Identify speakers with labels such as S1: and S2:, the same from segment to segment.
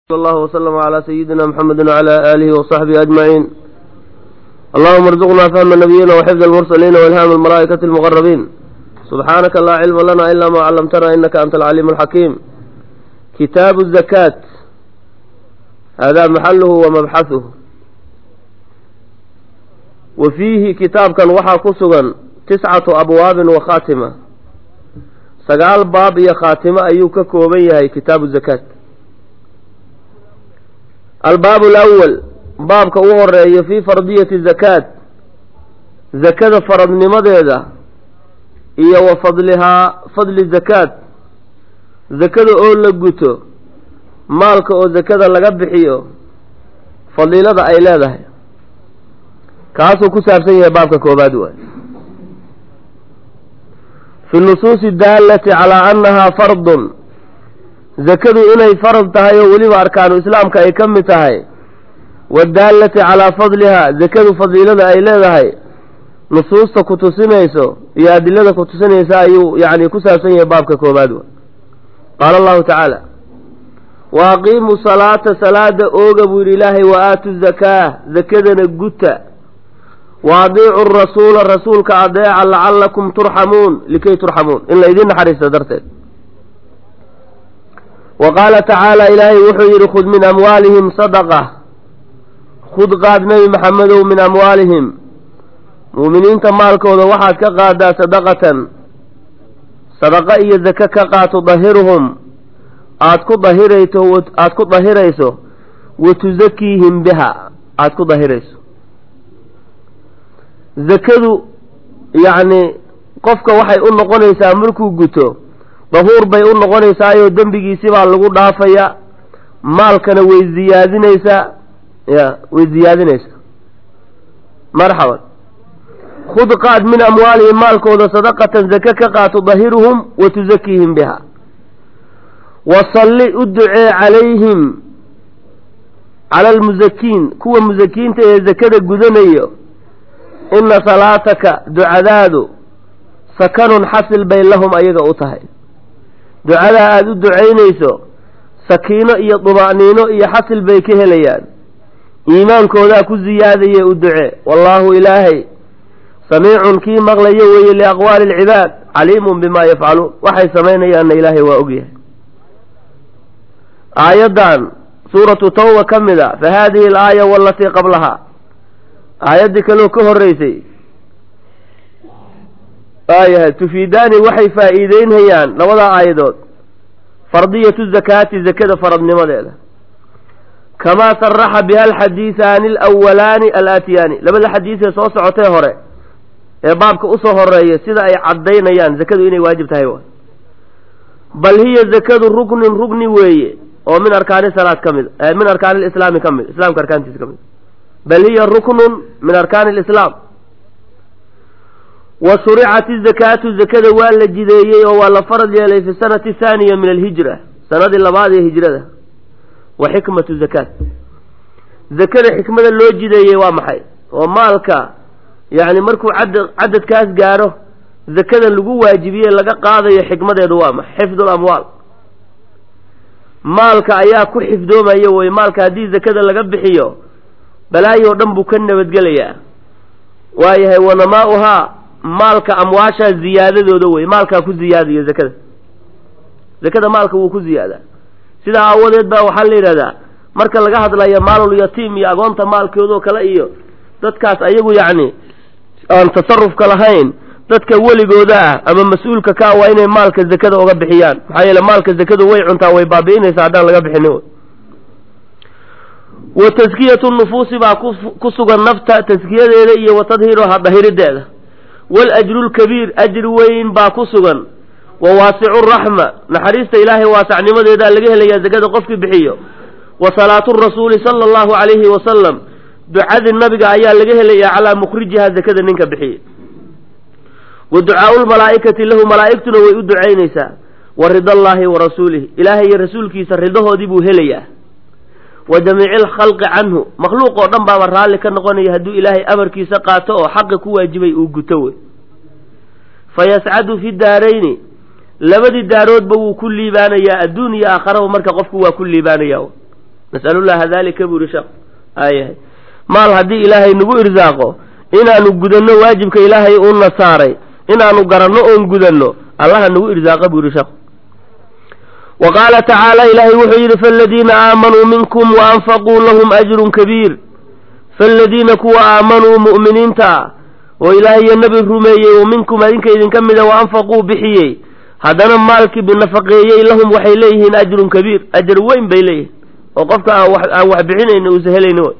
S1: صلى الله وسلم على سيدنا محمد وعلى آله وصحبه أجمعين اللهم ارزقنا فهم النبيين وحفظ المرسلين وإلهام الملائكة المقربين سبحانك لا علم لنا إلا ما علمتنا إنك أنت العليم الحكيم كتاب الزكاة هذا محله ومبحثه وفيه كتاب كان وحا كسغا تسعة أبواب وخاتمة سقال باب يا خاتمة أيوك كوبيها كتاب الزكاة albaab alawal baabka u horeeya fii fardiyati zakaat zakada faradnimadeeda iyo wa fadlihaa fadli zakaat zakada oo la guto maalka oo zakada laga bixiyo fadiilada ay leedahay kaasuu ku saabsan yahay baabka koobaad waay fi nusuusi daallati calaa annahaa fardun zakadu inay farad tahay oo weliba arkaanu islaamka ay ka mid tahay wadaalati calaa fadlihaa zakadu fadiilada ay leedahay nusuusta ku tusinayso iyo adilada ku tusinaysa ayuu yacni ku saabsan yahay baabka koobaad wa qaala allahu tacaala wa aqiimuu salaata salaada ooga buu yidhi ilaahay wa aatu zakaa zakadana guta wa adiicu rasuula rasuulka adeeca lacallakum turxamuun likay turxamuun in laydin naxariista darteed wa qaala tacaala ilaahay wuxuu yidhi khud min amwaalihim sadaqa khud qaad nebi maxamedow min amwaalihim mu'miniinta maalkooda waxaad ka qaadaa sadaqatan sadaqa iyo zake ka qaad tudahiruhum aad ku dahirayso aada ku dahirayso wa tusakiihim biha aada ku dahirayso zakadu yacni qofka waxay u noqonaysaa markuu guto dahuur bay u noqonaysaayoo dembigiisi baa lagu dhaafaya maalkana way ziyaadinaysaa ya way ziyaadinaysaa marxaban khud qaad min amwaalihim maalkooda sadaqatan zake ka qaad tudahiruhum wa tusakiihim biha wasalli u ducee calayhim cala almusakiin kuwa musakiinta ee zakada gudanayo ina salaataka ducadaadu sakanun xasil bay lahum ayaga u tahay ducadaa aada u ducaynayso sakiino iyo duma'niino iyo xasil bay ka helayaan iimaankoodaa ku siyaadaye u duce wallaahu ilaahay samiicun kii maqlayo weeye liaqwaali alcibaad caliimun bimaa yafcaluun waxay samaynayaanna ilaahay waa ogyahay aayaddan suuratu tawba ka mid a fa haadihi alaaya walatii qablahaa aayaddii kaloo ka horreysay waayahay tufiidaani waxay faa'iideynhayaan labadaa aayadood fardiyatu zakaati zakada faradnimadeeda kamaa saraxa biha alxadiisaani alawalaani alaatiyaani labada xadiisee soo socotee hore ee baabka usoo horeeya sida ay caddaynayaan zakadu inay waajib tahay waay bal hiya zakadu ruknin rugni weeye oo min arkaani salaad ka mid min arkaani lislaami ka mid islaamka arkaantiisa ka mid bal hiya ruknun min arkaani lislaam wa shuricat izakaatu zakada waa la jideeyey oo waa la farad yeelay fi sanati thaaniya min alhijra sanadii labaad ee hijrada wa xikmatu zakaat zakada xikmada loo jideeyey waa maxay oo maalka yacni markuu cad cadadkaas gaadho zakadan lagu waajibiye laga qaadayo xikmadeedu waa maxay xifdu lamwaal maalka ayaa ku xifdoomaya wey maalka haddii zakada laga bixiyo balaayo o dhan buu ka nabadgelayaa waayahay wanamaa-uhaa maalka amwaashaa ziyaadadooda wey maalkaa ku ziyaadaya zakada zakada maalka wuu ku ziyaadaa sidaa aawadeed baa waxaa la yidhahdaa marka laga hadlayo maalul yatiim iyo agoonta maalkoodoo kale iyo dadkaas ayagu yacni aan tasarufka lahayn dadka weligooda ah ama mas-uulka ka waa inay maalka zakada uga bixiyaan maxaa yeele maalka zakadu way cuntaa way baabi'inaysaa haddaan laga bixinin wa taskiyatu nufuusi baa ku sugan nafta taskiyadeeda iyo wa tadhiiruha dahirideeda waljru lkabiir ajri weyn baa ku sugan wa waasicu raxma naxariista ilaahay waasacnimadeedaa laga helayaa zakada qofkii bixiyo wa salaatu rasuuli sala allahu calayhi wasalam ducadii nabiga ayaa laga helayaa calaa mukhrijiha zakada ninka bixiya wa ducaau lmalaa'ikati lahu malaa'igtuna way u ducaynaysaa wa rida allaahi wa rasuulihi ilaahay iyo rasuulkiisa ridahoodii buu helayaa wa jamiici alkhalqi canhu makhluuq oo dhan baaba raalli ka noqonaya hadduu ilaahay amarkiisa qaato oo xaqa ku waajibay uu guto wey fa yascadu fi daarayni labadii daaroodba wuu ku liibaanayaa adduun iyo aakharaba marka qofku waa ku liibaanaya nasalullaha dalika buu yihi sheekh aayahay maal haddii ilaahay nagu irsaaqo inaanu gudanno waajibka ilaahay uuna saaray inaanu garanno oon gudanno allaha nagu irsaaqa buu yihi sheekh wa qaala tacaala ilaahay wuxuu yidhi faaladiina aamanuu minkum wa anfaquu lahum ajrun kabiir faaladiina kuwa aamanuu mu'miniinta ah oo ilaahay iyo nebi rumeeyey oo minkum adinka idinka mida wa anfaquu bixiyey haddana maalkii binafaqeeyey lahum waxay leeyihiin ajrun kabiir ajar weyn bay leeyihiin oo qofka aan wax aan wax bixinayni uusa helayni way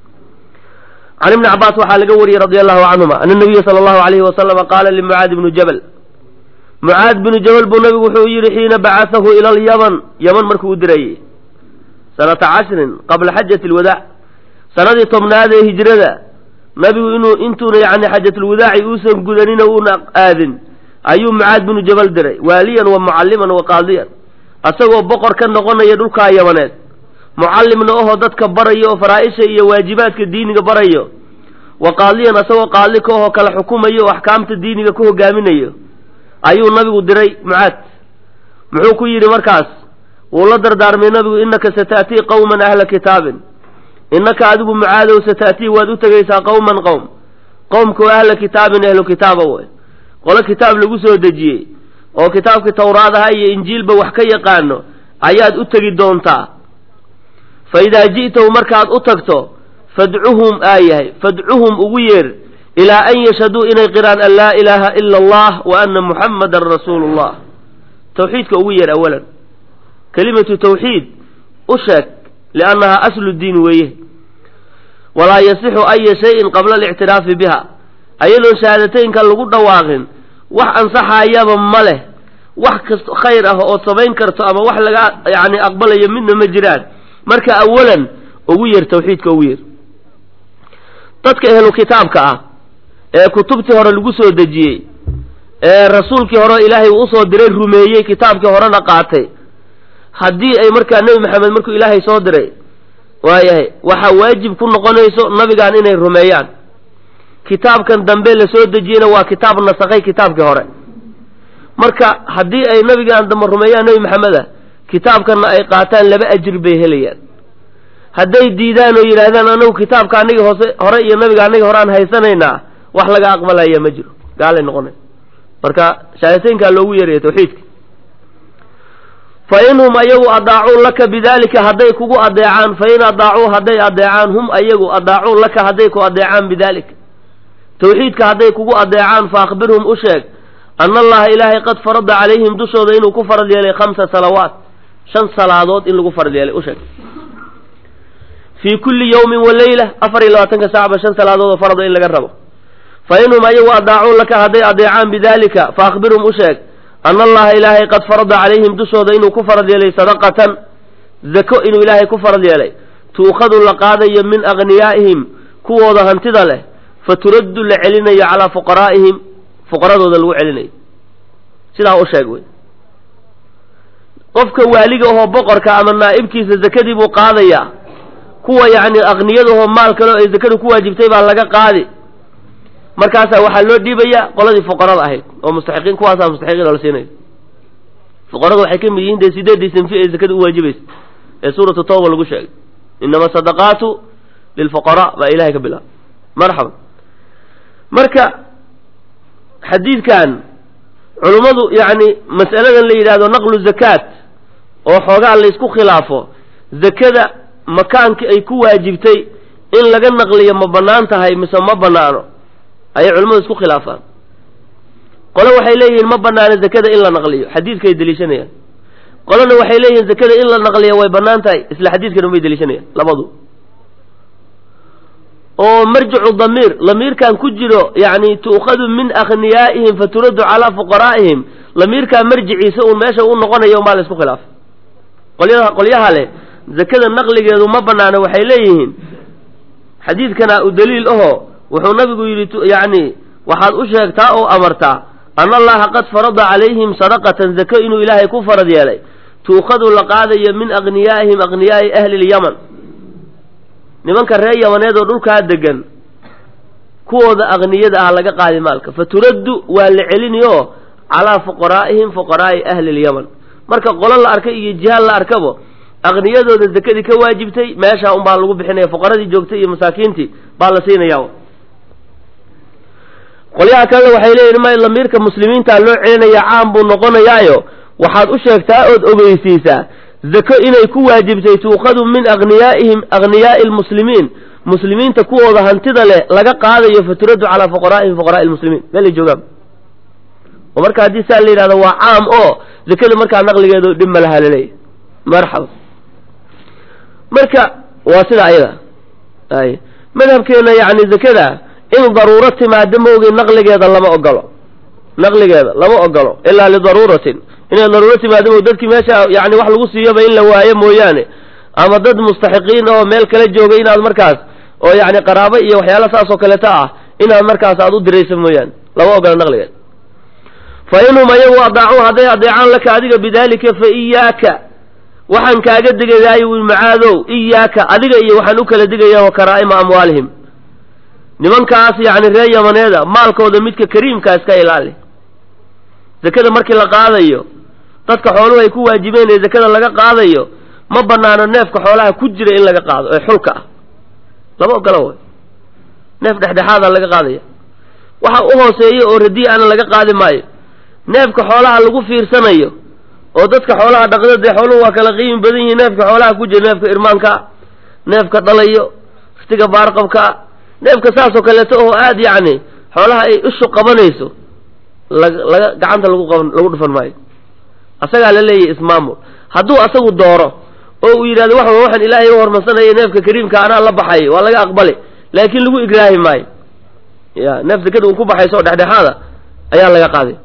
S1: can ibni cabbaas waxaa laga wariyey radi allahu canhuma ana nabiya sala allahu alayhi wasalama qaala limucaad ibnu jabal mucaad binu jabal buu nabigu wuxuu yidhi xiina bacathahu ila alyaman yaman markuu u dirayey sanata cashrin qabla xajati alwadaac sanadii tobnaad ee hijrada nabigu inuu intuuna yacni xajatulwadaaci uusan gudanina uuna aadin ayuu mucaad binu jabal diray waaliyan wa mucalliman wa qaadiyan asagoo boqor ka noqonaya dhulkaa yamaneed mucallimna ohoo dadka baraya oo faraa-isha iyo waajibaadka diiniga barayo wa qaadiyan asagoo qaadli ka ohoo kala xukumayo oo axkaamta diiniga ku hogaaminayo ayuu nabigu diray mucaad muxuu ku yidhi markaas wuu la dardaarmay nabigu innaka sata'tii qowman ahla kitaabin innaka adigu mucaadow sata'tii waad u tegaysaa qowman qowm qowmkao ahla kitaabin ahlu kitaaba way qolo kitaab lagu soo dejiyey oo kitaabkii tawraadaha iyo injiilba wax ka yaqaano ayaad u tegi doontaa fa idaa ji'tahu markaad u tagto fadcuhum aayahay fadcuhum ugu yeer ilaa an yashhaduu inay qiraan an laa ilaaha ila allah wa anna muxammadan rasuulu llah tawxiidka ugu yeer awalan kelimatu tawxiid u sheeg liannahaa aslu diin weeye walaa yasixu aya shayin qabla alictiraafi biha ayadoon shahaadateynka lagu dhawaaqin wax ansaxayaba ma leh wax kast khayr ah ood samayn karto ama wax laga yacni aqbalayo midna ma jiraan marka awalan ugu yeer tawxiidka ugu yeer dadka ehlu kitaabka ah ee kutubtii hore lagu soo dejiyey ee rasuulkii hore ilaahay uu usoo diray rumeeyey kitaabkii horena qaatay haddii ay markaa nebi maxamed markuu ilaahay soo diray waayahay waxaa waajib ku noqonayso nabigan inay rumeeyaan kitaabkan dambe la soo dejiyeyna waa kitaab nasakhay kitaabkii hore marka haddii ay nabigaan dambe rumeeyaan nebi maxameda kitaabkanna ay qaataan laba ajir bay helayaan hadday diidaan oo yidhaahdaan anagu kitaabka anigi hoose hore iyo nabiga anigi horeaan haysanaynaa wax laga aqbalaya ma jiro gaalay noqonay marka shahaadateynkaa loogu yeeraya tawxiidka fa inhum ayagu adaacuu laka bidalika hadday kugu adeecaan fa in adaacuu hadday adeecaan hum ayagu adaacuu laka hadday ku adeecaan bidalik tawxiidka hadday kugu adeecaan fa akhbirhum u sheeg ana allaha ilaahay qad farada calayhim dushooda inuu ku farad yeelay khamsa salawaat shan salaadood in lagu farad yeelay u sheeg fii kulli yawmin wa leyla afar iyo labaatanka saacba shan salaadood oo farado in laga rabo fa inhum ayagu adaacuu laka hadday adeecaan bidalika fa akhbirhum u sheeg ana allaha ilaahay qad farada calayhim dushooda inuu ku farad yeelay sadaqatan zako inuu ilaahay ku farad yeelay tuukhadu la qaadayo min aghniyaa'ihim kuwooda hantida leh fa turaddu la celinayo calaa fuqaraa'ihim fuqaradooda lagu celinayo sidaa u sheeg wey qofka waaliga ahoo boqorka ama naa'ibkiisa zakadii buu qaadayaa kuwa yacni akhniyadahoo maal kale oo ay zakadu ku waajibtay baa laga qaadi markaasaa waxaa loo dhiibayaa qoladii fuqarada ahayd oo mustaxiqiin kuwaasaa mustaxiqiin oo la siinayo fuqaradu waxay ka mid yihiin dee sideeddii sanfi ee zakada u waajibaysa ee suuratu tawba lagu sheegay inama sadaqaatu lilfuqaraa baa ilahay ka bilaaba marxaba marka xadiidkan culummadu yacni mas'aladan la yidhahdo naqlu zakaat oo xoogaa la isku khilaafo zakada makaankii ay ku waajibtay in laga naqliyo ma bannaan tahay mise ma bannaano ayay culimmadu isku khilaafaan qole waxay leeyihiin ma bannaano zakada in la naqliyo xadiidkaay deliishanayaan qolena waxay leeyihiin zakada in la naqliyo way bannaan tahay isla xadiidkan unbay deliishanayaan labadu oo marjicu damiir lamiirkan ku jiro yacni tu'khadu min akhniyaa'ihim fa turaddu calaa fuqaraa'ihim lamiirkaa marjiciisa uun meesha u noqonayo umbaa la isku khilaafay qolyaha qolyaha leh zakada naqligeedu ma bannaano waxay leeyihiin xadiidkana u daliil ahoo wuxuu nabigu yidhi yacni waxaad u sheegtaa oo amartaa ana allaha qad farada calayhim sadaqatan zako inuu ilaahay ku farad yeelay tuukhadu la qaadayo min akhniyaa'ihim akhniyaa'i ahli lyaman nimanka reer yamaneed oo dhulkaa degan kuwooda akhniyada ah laga qaadi maalka fa turaddu waa la celiniyo calaa fuqaraa'ihim fuqaraa'i ahli lyaman marka qolo la arka iyo jihaal la arkabo aqniyadooda zakadii ka waajibtay meeshaa unbaa lagu bixinaya fuqaradii joogtay iyo masaakiintii baa la siinaya qolyaha kalena waxay leeyihin ma lamiirka muslimiinta loo celinaya caam buu noqonayaayo waxaad u sheegtaa ood ogeysiisaa zako inay ku waajibtay tuuqadu min aghniyaa'ihim aghniyaai lmuslimiin muslimiinta kuwooda hantida leh laga qaadayo faturaddu calaa fuqaraa'ihim fuqaraai lmuslimiin meelay joogaan oo marka haddii saa la yidhahdo waa caam oo zakada markaa naqligeedu dhib ma laha laleeyahy marxaba marka waa sida ayada ay madhabkeena yacni zakada in daruuro timaado maogi naqligeeda lama ogolo naqligeeda lama ogolo ilaa lidaruuratin inay daruuro timaado mo dadkii meesha yani wax lagu siiyoba in la waayo mooyaane ama dad mustaxiqiin oo meel kala jooga inaad markaas oo yani qaraabo iyo waxyaala saas oo kaleeta ah inaad markaas aad u dirayso mooyaane lama ogolo naqligeeda fa inhum ayagu adaacuu hadday adeecaan laka adiga bidaalika fa iyaaka waxaan kaaga digayaayo wi macaadow iyaaka adiga iyo waxaan u kala digaya wa karaa'ima amwaalihim nimankaas yacni reer yamaneeda maalkooda midka kariimkaa iska ilaali zakada markii la qaadayo dadka xooluhu ay ku waajibeen ee zakada laga qaadayo ma banaano neefka xoolaha ku jira in laga qaado ee xulka ah lama ogolo way neef dhexdhexaada laga qaadaya waxa u hooseeya oo radii ana laga qaadi maayo neefka xoolaha lagu fiirsanayo oo dadka xoolaha dhaqda dee xooluhu waa kala qiimi badan yihiin neefka xoolaha ku jira neefka irmaankaa neefka dhalayo iftiga baarqabkaa neefka saasoo kaleeto oo aada yacni xoolaha ay ishu qabanayso laga laga gacanta lagu qaban lagu dhufan maayo asagaa la leeyahy ismaamul hadduu asagu dooro oo uu yidhahdo wax waxaan ilaahay u hormarsanaya neefka kariimka anaa la baxay waa laga aqbali laakiin lagu igraahi maayo ya neef zakada uu ku baxayso oo dhexdhexaada ayaa laga qaaday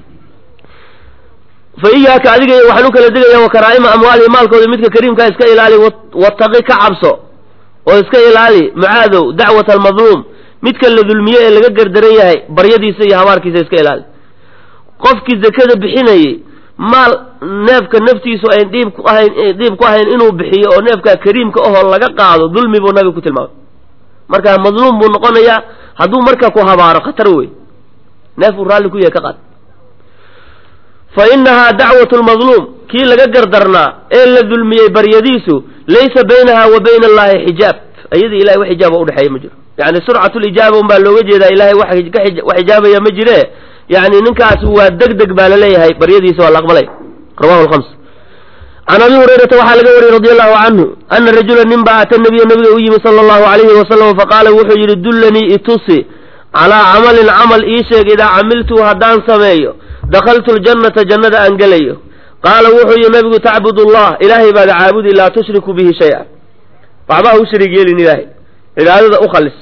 S1: fa iyaaka adiga waxaan u kala digaya wa karaa'ima amwaalihi maalkooda midka kariimkaa iska ilaali wataqi ka cabso oo iska ilaali mucaadow dacwata almadluum midka la dulmiye ee laga gardaran yahay baryadiisa iyo habaarkiisa iska ilaali qofkii zakada bixinayey maal neefka naftiisu ayn dhiib ku ahayn dhiib ku ahayn inuu bixiyo oo neefka kariimka ahoo laga qaado dulmi buu nabiga ku tilmaamay marka madluum buu noqonayaa hadduu marka ku habaaro khatar wey neef uu raalli ku yahay ka qaad fa inahaa dacwatu lmadluum kii laga gardarnaa ee la dulmiyey baryadiisu laysa baynaha wa bayna allahi xijaab ayadii ilahay wax xijaaba udhexeeya ma jiro yani surcatu lijaaba un baa looga jeedaa ilahay wax xijaabaya ma jire yani ninkaas waa deg deg baa laleeyahay baryadiisa waa la aqbalay rawahu lhams can abi hurayrata waxaa laga wariyey radi allahu canhu ana rajula nin baa ata nabiya nabiga u yimi sala allahu alayhi wasalam faqaala wuxuu yidhi dullanii itusi calaa camalin camal ii sheeg idaa camiltuu haddaan sameeyo dakaltu ljannata jannada aan gelayo qaala wuxuu yihi nabigu tacbud allah ilaahay baad caabudi laa tushriku bihi shay-a waxba ha u shariig yeelin ilaahay cibaadada u khalis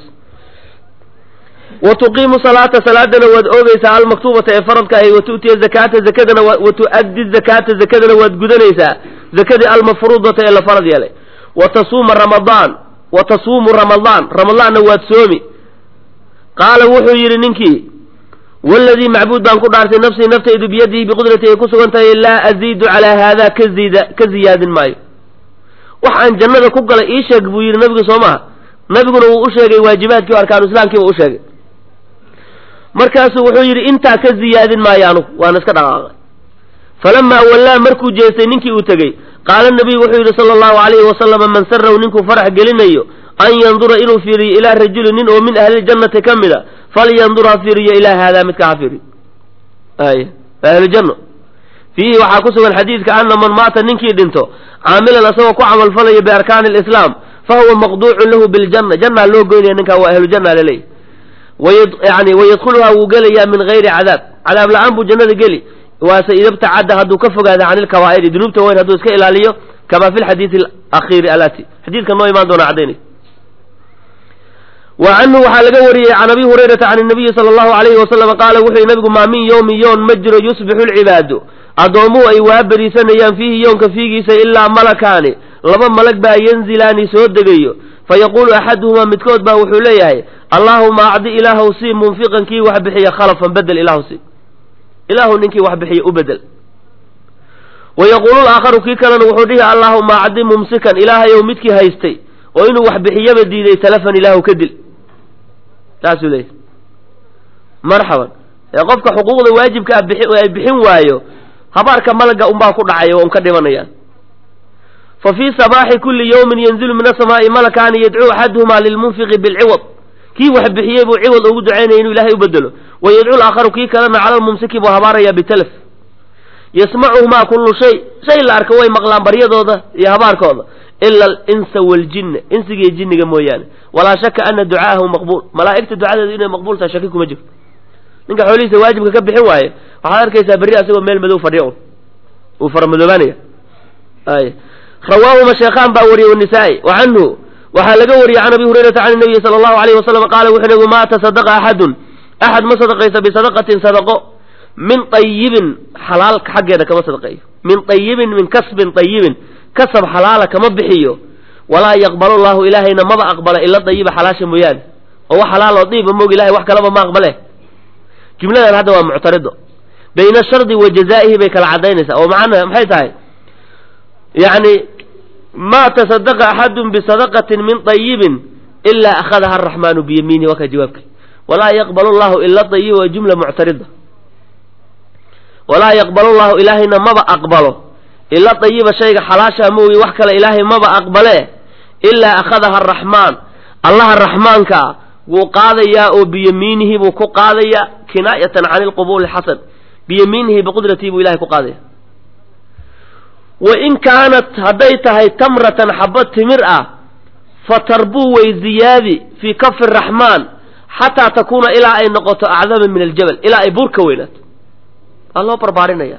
S1: wa tuqiimu salaata salaadana waad oogeysaa almaktuubata ee faradka ahay wa tu'tiya zakaata zakadana wa tu'addi zakaata zakadana waad gudanaysaa zakadii almafruudata ee la farad yeelay wa tasuuma ramadaan wa tasuumu ramadaan ramadaanna waad soomi qaala wuxuu yidhi ninkii waladii macbuud baan ku dhaartay nafsii naftaydu biyadihi biqudratii ay ku sugan tahay laa aziidu calaa haada ka ziida ka ziyaadin maayo wax aan jannada ku galay ii sheeg buu yidhi nabigu soo maha nabiguna wuu u sheegay waajibaadkii o arkaanu islaamkiiba u sheegay markaasuu wuxuu yidhi intaa ka ziyaadin maayo anugu waana iska dhaqaaqay falamaa wallaa markuu jeestay ninkii uu tegey qaala nabiyu wuxuu yidhi sala allahu alayhi wasalama man saraw ninkuu farax gelinayo an yandura inuu fiiriyo ilaa rajuli nin oo min ahliljannati ka mid a falyandur ha fiiriyo ilaa haadaa midka ha fiiriyo ay ahlujanno fiihi waxaa ku sugan xadiidka ana man maata ninkii dhinto caamilan asagoo ku camalfalaya biarkaani alislaam fa huwa maqduucun lahu biljanna jannaa loo goynaya ninkaa waa ahlujanna laleeyahy yani wayadkhuluhaa wuu gelayaa min gayri cadaab cadaab la-aan buu jannada geli waase idabtacadda hadduu ka fogaada can ilkabaa'iri dunuubta weyn hadduu iska ilaaliyo kama fi lxadiidi alakhiiri alati xadiidka noo imaan doona caddaynay wa canhu waxaa laga wariyey can abi hurayrata can nabiyi sala allahu alayhi wasalam qaala wuxuu yihi nabigu maa min yowmin yoon ma jiro yusbixu lcibaadu addoommuhu ay waaberiisanayaan fiihi yoonka fiigiisa ilaa malakaani laba malag baa yanzilaani soo degayo fayaquulu axaduhumaa midkood baa wuxuu leeyahay allaahuma acdi ilaahu sii munfiqan kii wax bixiya khalafan bedel ilaahu sii ilaahu ninkii wax bixiya u bedel wayaquulu laakharu kii kalena wuxuu dhihi allaahuma acdi mumsikan ilaahayow midkii haystay oo inuu wax bixiyaba diiday talafan ilaahu ka dil saasuu leeyahy marxaban ee qofka xuquuqda waajibka ay bixin waayo habaarka malaga unbaa ku dhacaya waa un ka dhimanayaan fa fii sabaaxi kulli yawmin yanzilu min asamaa'i malakaani yadcuu axaduhumaa lilmunfiqi bilciwad kii wax bixiyey buu ciwad ugu ducaynaya inuu ilaahay u bedelo wa yadcu laakharu kii kalena cala lmumsiki buu habaarayaa bitalaf yasmacuhumaa kullu shay shay la arka way maqlaan baryadooda iyo habaarkooda ila alinsa waaljinna insigiiyo jinniga mooyaane walaa shaka ana ducaahu maqbuul malaa'igta ducadeedu inay maqbuul tahay shaki kuma jirto ninka xoolihiisa waajibka ka bixin waaye waxaad arkaysaa berri asagoo meel madow fadhiya un uu faramadoobaanaya ay rawaahuma sheekhaan baa wariyey wanisaa-i wa canhu waxaa laga wariyey can abi hurayrata can nabiyi sala allahu alayhi wasalam qaala wuxuu nabigu maa tasadaqa axadun axad ma sadaqaysa bisadaqatin sadaqo min ayibin xalaal xaggeeda kama sadaqeeyo min ayibin min kasbin ayibin kasab xalaala kama bixiyo walaa yaqbalu llahu ilaahayna maba aqbala ila dayiba xalaasha mooyaane oo wax xalaal oo diiba moog ilahay wax kalaba ma aqbale jumladan hadda waa muctarido bayna shardi wa jazaa'ihi bay kala cadaynaysaa oo macana maxay tahay yacni ma tasadaqa axadun bisadaqatin min ayibin ilaa akhadaha araxmaanu biyamiinihi waa ka jawaabka walaa yaqbalu llahu ila dayiba waa jumla muctarida walaa yaqbalu llahu ilaahayna maba aqbalo ila dayiba shayga xalaashaa moogi wax kale ilaahay maba aqbale ilaa akhadaha araxmaan allaha raxmaankaa wuu qaadayaa oo biyamiinihi buu ku qaadayaa kinaayatan can ilqubuuli xasan biyamiinihi biqudratii buu ilahay ku qaadaya wa in kaanat hadday tahay tamratan xaba timir ah fatarbuu way ziyaadi fii kafi raxmaan xataa takuuna ilaa ay noqoto acdama min aljabal ilaa ay buur ka weynaato waa loo barbaarinaya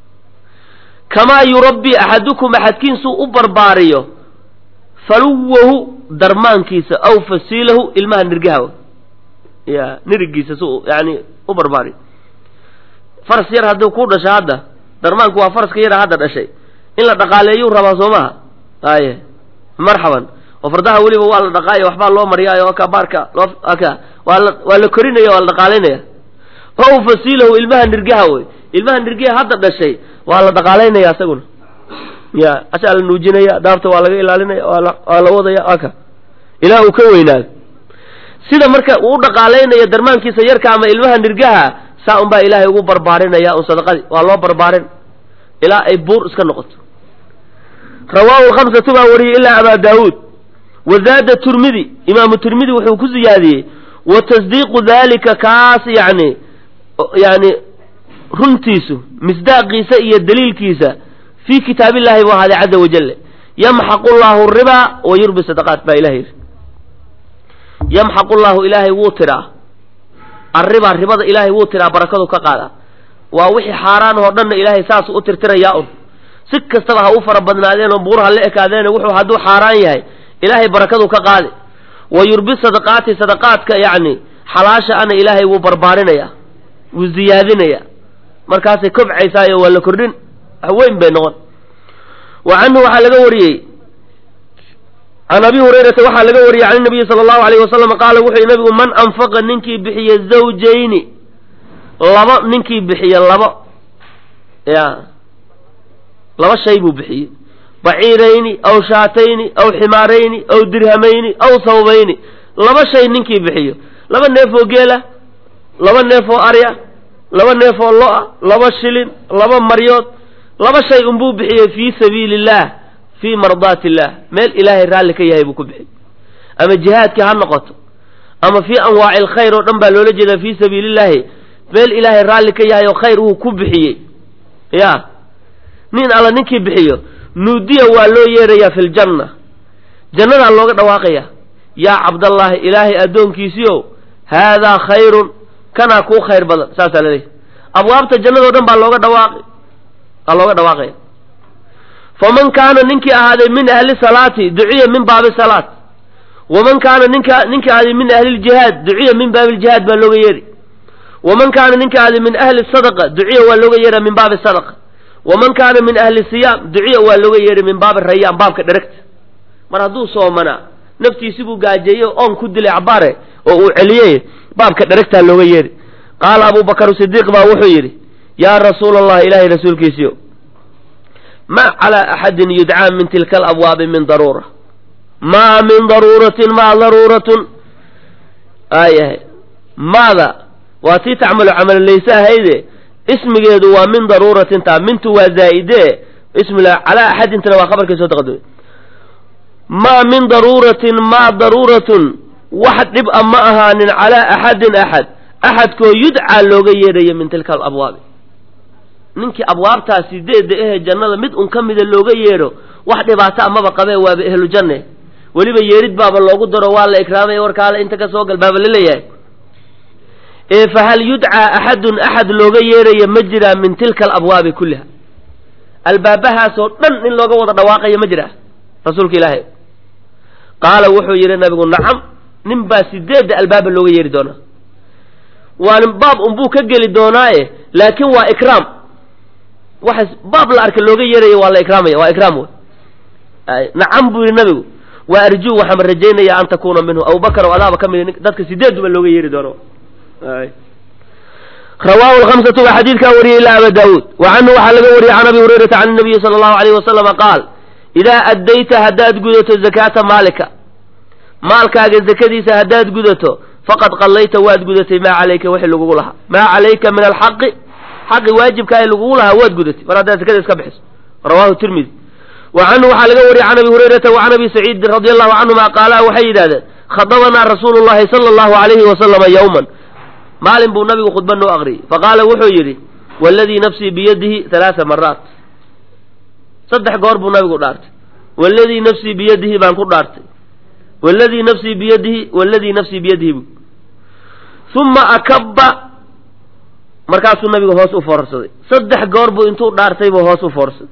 S1: kamaa yurabbii axadukum axadkiinsuu u barbaariyo faluwahu darmaankiisa aw fasiilahu ilmaha nirgaha ya nirigiisa si yani u barbaariyo faras yar hadduu ku dhasho hadda darmaanku waa faraska yara hadda dhashay in la dhaqaaleeyuu rabaa soo maha aye marxaban oo fardaha weliba waa la dhaqaayo waxbaa loo mariyaayo ka baarka loo ka waa la waa la korinaya waa la dhaqaalaynaya ow fasiilahu ilmaha nirgaha wey ilmaha nirgaha hadda dhashay waa la dhaqaalaynaya isaguna ya asaa la nuujinaya daabta waa laga ilaalinaya waa la waa la wadaya aka ilaa uu ka weynaado sida marka uu u dhaqaalaynaya darmaankiisa yarka ama ilmaha nirgaha saa un baa ilaahay ugu barbaarinaya un sadaqadii waa loo barbaarin ilaa ay buur iska noqoto rawaahu khamsatu baa wariyey ilaa abaa daawuud wazaada turmidi imaamu tirmidi wuxuu ku ziyaadiyey wa tasdiiqu dalika kaas yani yani runtiisu misdaaqiisa iyo daliilkiisa fii kitaabillahi buu ahaaday caza wajale yamxaqu llahu ribaa wa yurbi sadaqaat baa ilahay yidhi yamxaqu llahu ilaahay wuu tiraa arribaa ribada ilaahay wuu tiraa barakadu ka qaadaa waa wixii xaaraan oo dhanna ilaahay saasuu u tirtirayaa un si kastaba ha u fara badnaadeen oo buur ha la ekaadeene wuxuu hadduu xaaraan yahay ilaahay barakadu ka qaadi wa yurbi sadaqaati sadaqaadka yacni xalaasha ana ilaahay wuu barbaarinaya wuu ziyaadinaya markaasay kobcaysaayo waa la kordhin wax weyn bay noqon wa canhu waxaa laga wariyey can abi hurayrata waxaa laga wariyey can nabiyi sala allahu alayh wasalam qaala wuxuu yihi nabigu man anfaqa ninkii bixiye zawjayni laba ninkii bixiye laba ya laba shay buu bixiyey baciirayni aw shaatayni aw ximaarayni aw dirhamayni aw sawbayni laba shay ninkii bixiyo laba neefoo geela laba neefoo arya laba neefoo lo-a laba shilin laba maryood laba shay unbuu bixiyey fii sabiili illaah fii mardaati illaah meel ilaahay raalli ka yahay buu ku bixiyey ama jihaadkii ha noqoto ama fii anwaaci alkhayr oo dhan baa loola jeedaa fii sabiili illaahi meel ilaahay raalli ka yahay oo khayr uu ku bixiyey ya nin alla ninkii bixiyo nuudiya waa loo yeerayaa fi ljanna jannadaa looga dhawaaqaya yaa cabdallaahi ilaahay addoonkiisiiow haadaa khayrun kanaa kuu khayr badan saasaa laleeyahy abwaabta jannadao dhan baa looga dhawaaqi baa looga dhawaaqaya faman kaana ninkii ahaaday min ahli salaati duciya min baabi salaat waman kaana ninka ninkii ahaaday min ahli ljihaad duciya min baabi ljihaad baa looga yeeri waman kaana ninkii ahaaday min ahli sadaqa duciya waa looga yeera min baabi sadaqa waman kaana min ahli siyaam duciya waa looga yeehay min baabi rayaan baabka dheregta mar hadduu soomanaa naftiisi buu gaajeeyey oon ku dilay cabaare oo uu celiyey baabka dheregtaa looga yeehi qaala abubakar sidiiq baa wuxuu yidhi yaa rasuula allah ilaahay rasuulkiisiyo ma calaa axadin yudcaa min tilka alabwaabi min daruura maa min daruuratin maa daruuratun aayahay maada waa tii tacmalu camalaleyse ahayde ismigeedu waa min daruuratin taa mintu waa zaa'ide ismila calaa axadintana waa khabarkii soo taqadumay maa min daruuratin maa daruuratun wax dhib a ma ahaanin calaa axadin axad axadkoo yudcaa looga yeedhayo min tilka alabwaabi ninkii abwaabtaas sideedda ehe jannada mid un ka mida looga yeedho wax dhibaato amaba qabee waaba ehlu janne weliba yeedhid baaba loogu daro waa la ikraamaya warkaale inta ka soo gal baaba laleeyahay ee fahal yudcaa axadun axad looga yeedhayo ma jiraa min tilka alabwaabi kulliha albaabahaasoo dhan in looga wada dhawaaqayo ma jiraa rasuulka ilaahay qaala wuxuu yidhi nabigu nacam nin baa sideedda albaaba looga yeedhi doonaa waan baab unbuu ka geli doonaaye laakiin waa ikraam waxa baab la arka looga yeedhaya waa la ikraamaya waa ikraam wey nacam buu yidhi nabigu waa arjuu waxaan rajaynayaa an takuuna minhu abubakar oo adaaba ka mid dadka sideeduba looga yeedhi doono rawaahu lhamsatu waa xadiidkaa wariyey ilaa aba daawuud wa canhu waxaa laga wariyey can abi hurayrata can nabiyi sala allahu alayh wasalama qaal idaa addayta haddaad gudato zakaata maalika maalkaaga zakadiisa haddaad gudato faqad qallayta waad gudatay maa calayka wixii lagugu lahaa maa calayka min alxaqi xaqi waajibka ee lagugu lahaa waad gudatay mar haddaad zakada iska bixiso rawahu tirmidi wa canhu waxaa laga wariyey can abi hurayrata wa can abi saciidin radi allahu canhuma qaala waxay yidhahdeen khadabanaa rasuulu llahi sala allahu alayhi wasalama yowman maalin buu nabigu khudba noo aqriyey faqaala wuxuu yidhi waladii nafsii biyadihi halaaa maraat saddex goor buu nabigu dhaartay waladii nafsii biyadihi baan ku dhaartay waladii nafsii biyadihi waladii nafsii biyadihi bu uma akabba markaasuu nabigu hoos u foorarsaday saddex goor buu intuu dhaartay buu hoos u foorarsaday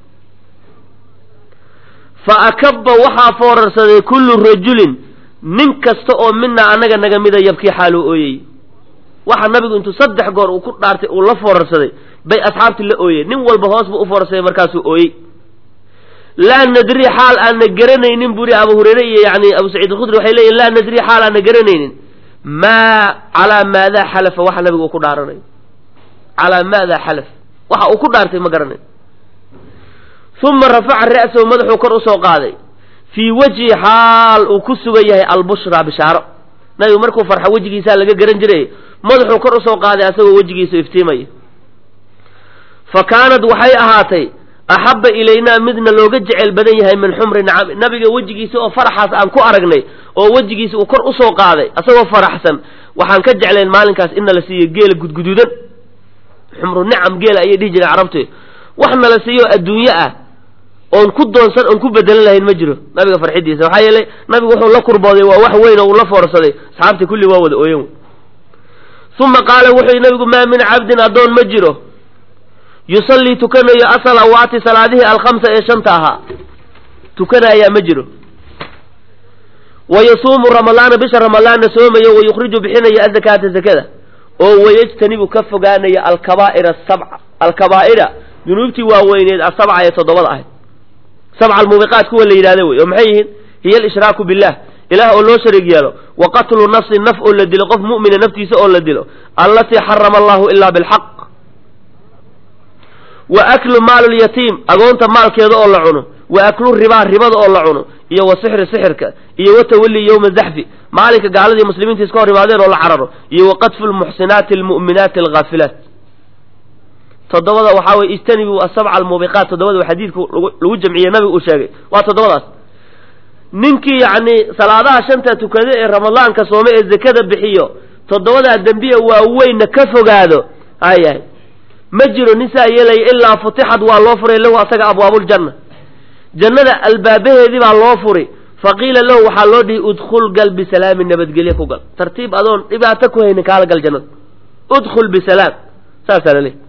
S1: fa akabba waxaa foorarsaday kullu rajulin nin kasta oo mina annaga naga mida yabkii xaaluu ooyey waxa nabigu intuu saddex goor uu ku dhaartay uu la foorarsaday bay asxaabtii la ooyeen nin walba hoos buu u foorarsaday markaasuu ooyey laa nadri xaal aana garanaynin buri abu hurayre iyo yani abu saciid alkhudri waxay leeyihin laa nadri xaal aana garanaynin maa calaa maadaa xalafa waxa nabigu uu ku dhaaranayo calaa maadaa xalaf waxa uu ku dhaartay ma garanayo uma rafaca ra'sahu madaxuu kor usoo qaaday fii wajhi xaal uu ku sugan yahay albushraa bishaaro nabigu markuu farxo wejigiisaa laga garan jiray madaxuu kor usoo qaaday asagoo wejigiisu iftiimaya fa kaanad waxay ahaatay axabba ilaynaa midna looga jecel badan yahay min xumri nacami nabiga wejigiisa oo faraxaas aan ku aragnay oo wejigiisa uu kor usoo qaaday asagoo faraxsan waxaan ka jeclayn maalinkaas in nala siiyo geela gudguduudan xumru nicam geela ayay dhihi jireen carabtu wax nala siiyo adduunye ah oon ku doonsan oon ku bedelan lahayn ma jiro nabiga farxidiisa maxaa yeelay nabigu wuxuu la kurbooday waa wax weyn oo uu la foorsaday asxaabtii kulli waa wada ooyan uma qaala wuxuu yidhi nabigu maa min cabdin addoon ma jiro yusallii tukanayo asalawaati salaadihii alkhamsa ee shanta ahaa tukanayaa ma jiro wa yasuumu ramadaana bisha ramadaanna soomayo wa yukhriju bixinayo azakaata zakada oo wayajtanibu ka fogaanaya alkabaa'ira asabca alkabaa'ira dunuubtii waaweyneed asabca ee toddobada ahayd sabca almuubiqaat kuwa la yidhahda wey oo maxay yihiin hiya alshraaku billah ilaah oo loo shariig yeelo wa qatlu nafsi naf oo la dilo qof mu'mina naftiisa oo la dilo allatii xarama allahu ilaa bilxaq wa aklu maalulyatiim agoonta maalkeeda oo la cuno wa aklu ribaa ribada oo la cuno iyo wa sixri sixirka iyo wa tawalli yowma zaxfi maalinka gaaladii muslimiinta iska hor imaadeen oo la cararo iyo wa qadfu lmuxsinaati almu'minaati alghaafilaat toddobada waxaa weye ijtanibuu asabca almuubiqaat toddobada xadiidku lagu jamciyey nabigu uu sheegay waa toddobadaas ninkii yacni salaadaha shanta tukada ee ramadaanka soome ee zakada bixiyo toddobadaa dembiya waaweynna ka fogaado hayahay ma jiro nin saa yeelaya ilaa futixad waa loo furay lahu asaga abwaabuljanna jannada albaabaheedii baa loo furi faqiila lahu waxaa loo dhihi udkhul gal bisalaami nabadgelye ku gal tartiib adoon dhibaato ku haynin kaala gal jannada udkhul bisalaam saasaa la leehy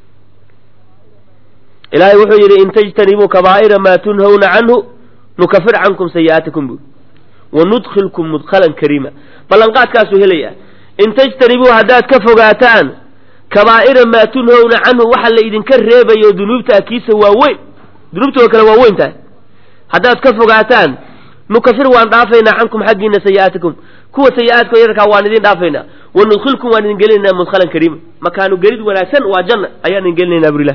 S1: ilaahay wuxuu yidhi in tajtanibuu kabaa'ira maa tunhawna canhu nukafir cankum sayi'aatikum bu wanudkhilkum mudkhalan kariima ballanqaadkaasuu helaya in tajtanibuu haddaad ka fogaataan kabaa'ira maa tunhawna canhu waxa la idinka reebayo dunuubta akiisa waa weyn dunuubta oo kale waa weyn tahay haddaad ka fogaataan nukafir waan dhaafaynaa cankum xaggiina sayi'aatikum kuwa sayi-aadka yarkaa waan idin dhaafaynaa wanudkhilkum waan idin gelinaynaa mudkhalan kariima makaanu gelid wanaagsan waa janna ayaan idin gelinaynaa burilah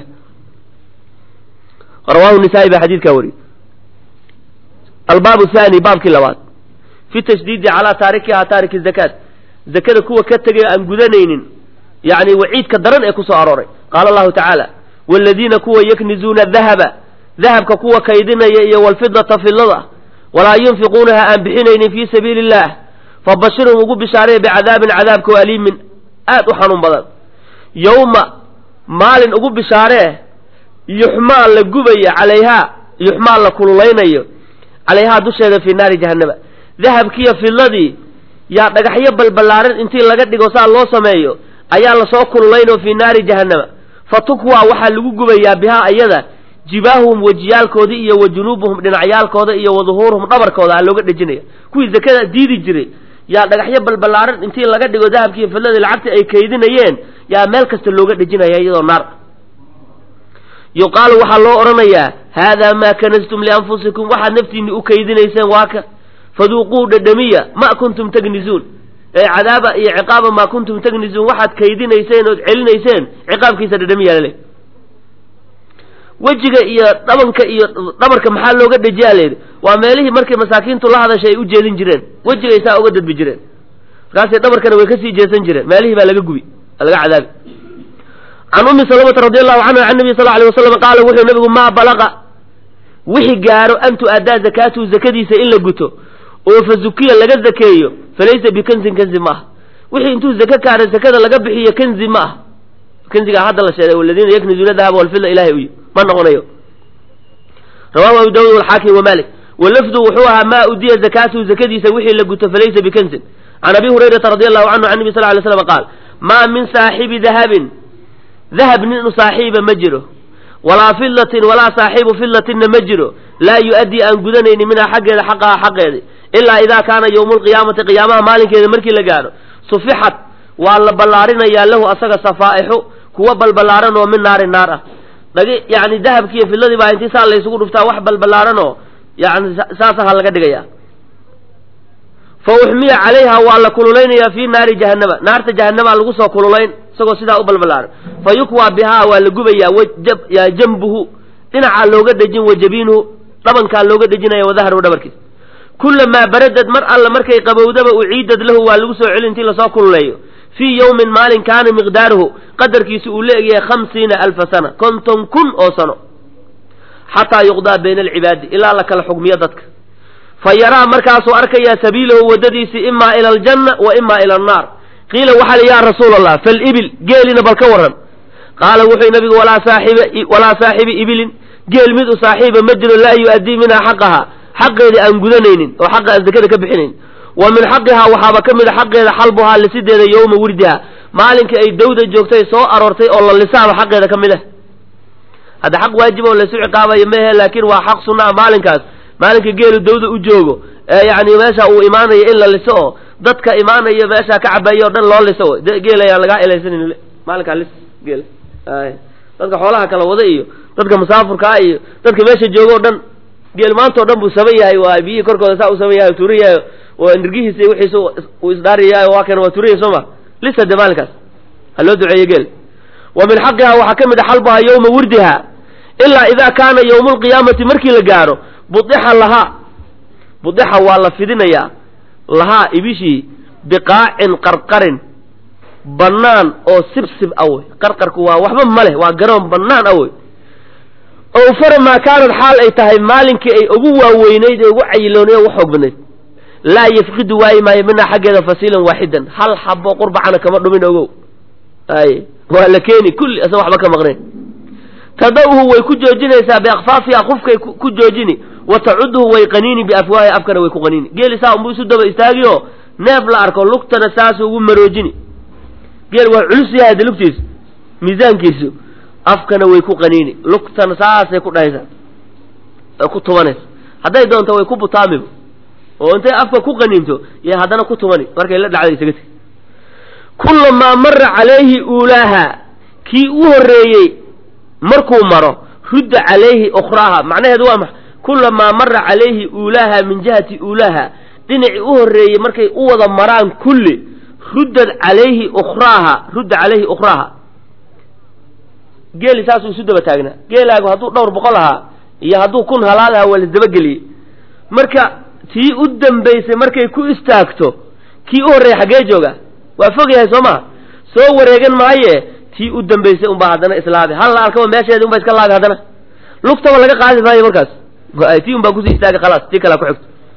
S1: rawahu nisaa-i baa xadiidkaa wariyey albaabu thani baabkii labaad fi tashdiidi calaa taarikihaa taariki zakaat zakada kuwa ka tegay aan gudanaynin yani waciidka daran ee kusoo arooray qaala allahu tacaala waaladiina kuwa yaknizuuna dahaba dahabka kuwa kaydinaya iyo walfidata fidlada walaa yunfiquunaha aan bixinaynin fii sabiili illaah fabashirhum ugu bishaaraya bicadaabin cadaabkao aliimin aad u xanuun badan yowma maalin ugu bishaaree yuxmaa la gubaya calayhaa yuxmaa la kululaynayo calayhaa dusheeda fii naari jahannama dahabkiiyo fidladii yaa dhagaxyo balballaaran intii laga dhigo saa loo sameeyo ayaa lasoo kululaynoo fii naari jahannama fa tukwaa waxaa lagu gubayaa bihaa ayada jibaahuhum wejiyaalkoodii iyo wa junuubuhum dhinacyaalkooda iyo wa duhuuruhum dhabarkooda aa looga dhejinaya kuwii zakada diidi jiray yaa dhagaxyo balballaaran intii laga dhigo dahabkiiyo fidladii lacagta ay kaydinayeen yaa meel kasta looga dhejinaya iyadoo naar yuqaalu waxaa loo odhanayaa haadaa maa kanastum lianfusikum waxaad naftiinni u kaydinayseen waa ka faduuquu dhadhamiya ma kuntum tagnisuun ee cadaaba iyo ciqaaba maa kuntum tagnisuun waxaad kaydinayseen ood celinayseen ciqaabkiisa dhadhamiya lale wejiga iyo dhabanka iyo dhabarka maxaa looga dhejiyaa layidhi waa meelihii markay masaakiintu la hadashay ay u jeedin jireen wejigay saa uga dadbi jireen markaasay dhabarkana way kasii jeesan jireen meelihii baa laga gubi laga cadaabi can ummi salamata radi allahu canha can nabiy sal alay wasalam qaala wuxuu nabigu maa balaqa wixi gaaro an tu-addaa zakaatuhu zakadiisa in la guto oo fa zukiya laga zakeeyo falaysa bikanzin kanzi ma aha wixii intuu zake kaara zakada laga bixiyo kanzi ma ah kanzigaa hadda la sheegay waladiina yaknizuuna dahaba walfida ilahay uyi ma noqonayo rawahu abu daawud walxaakim wamalik walafdu wuxuu ahaa maa udiya zakaatuhu zakadiisa wixii la guto falaysa bikanzin can abi hurayrata radi allahu canhu can nabi sal lay slam qaal maa min saaxibi dahabin dahab nin saaxiiba ma jiro walaa fillatin walaa saaxiibu fillatinna ma jiro laa yu-addii aan gudanaynin minhaa xaggeeda xaqaha xaqeedi ilaa idaa kaana yowmu lqiyaamati qiyaamaha maalinkeeda markii la gaadho sufixat waa la ballaarinayaa lahu asaga safaa'ixu kuwa balballaaran oo min naari naar ah dhagi yani dahabkiiyo filladii baa intii saa laysugu dhuftaa wax balballaaran oo yani saasaha laga dhigaya fa uxmiya calayha waa la kululaynaya fii naari jahannama naarta jahannama lagu soo kululayn isagoo sidaa u balballaaran fa yukwaa bihaa waa la gubayaa jambuhu dhinacaa looga dhejin wa jabiinuhu dhabankaa looga dhejinaya wadahru dhabarkiisa kulamaa baradad mar alla markay qabowdaba uciidad lahu waa lagu soo celi intii lasoo kululeeyo fii yowmin maalin kaana miqdaaruhu qadarkiisu uu la egyahay khamsiina alfa sana konton kun oo sano xataa yuqdaa bayna alcibaadi ilaa la kala xugmiyo dadka fa yaraa markaasuu arkayaa sabiilahu waddadiisii imaa ila aljanna wa imaa ila annaar qiila waxaa li yaa rasuula allah falibil geelina bal ka warran qaala wuxuu nabigu walaa saaxiba walaa saaxibi ibilin geel mid u saaxiiba ma jiro laa yu-addii minhaa xaqaha xaqeedii aan gudanaynin oo xaqa aan zakada ka bixinayn wa min xaqihaa waxaaba ka mid a xaqeeda xalbuhaa lisideeda yowma wirdiha maalinkii ay dawda joogtay soo aroortay oo la lisaaba xaqeeda ka mid ah hadda xaq waajib oo laysu ciqaabayo mehe laakiin waa xaq sunna a maalinkaas maalinka geelu dawda u joogo ee yacni meesha uu imaanayo in la liso oo dadka imaanaya meesha ka cabayo o dhan loo liso geel ayaan lagaa elaysanin maalinkaa lis geel dadka xoolaha kala wada iyo dadka musaafurkaa iyo dadka meesha jooga o dhan geel maanta o dhan buu saban yahay waa biyihii korkooda saa u saban yahay tuuran yahay oo nirgihiisa iyo wixiisa uu isdhaariyahay waa kan waa tuuranya soo ma lisa de maalinkaas ha loo duceeyo geel wa min xaqihaa waxaa ka mid a xalbuhaa yowma wirdiha ilaa idaa kaana yowmu lqiyaamati markii la gaaro budixa lahaa budixa waa la fidinayaa lahaa ibishii biqaacin qarqarin bannaan oo sibsib awey qarqarku waa waxba ma leh waa garoon bannaan awey ow fara maa kaanad xaal ay tahay maalinkii ay ugu waaweynayd ee ugu cayiloonay ugu xoog badnayd laa yafqidu waayi maayo minaa xaggeeda fasiilan waaxidan hal xabo qurbacana kama dhumin ogow ay waa la keeni kulli asan waxba ka maqnayn tada'uhu way ku joojinaysaa biakfaafiha qufkay ku joojini wa tacuduhu way qaniini biafwaahi afkana way ku qaniini geeli saa unbuu isu daba istaagi oo neef la arko lugtana saasu ugu maroojini geel waa culus yahay de lugtiisu miisaankiisu afkana way ku qaniini lugtana saasay ku dhahaysaa ay ku tubanaysa hadday doonto way ku butaamiba oo intay afka ku qaniinto iyo haddana ku tumani markay la dhacda isaga tegi kulamaa mara calayhi uulaaha kii u horreeyey markuu maro rudda calayhi ukhraaha macnaheedu waa maxa kulamaa mara calayhi uulaaha min jihati uulaaha dhinacii u horreeyey markay u wada maraan kulli ruddad calayhi ukhraaha rudda calayhi ukhraaha geeli saasuu isu daba taagnaa geelaagu hadduu dhowr boqol ahaa iyo hadduu kun halaal ahaa waa lasdabageliyey marka tii u dambaysay markay ku istaagto kii u horreeyay xaggee jooga waa fog yahay soo maha soo wareegan maaye tii u dambaysay unbaa haddana islaabi hal la arkaba meesheedi unba iska laabi haddana lugtaba laga qaadi maayo markaas tii unbaa kusii istaagay khalaas tii kalea ku xigto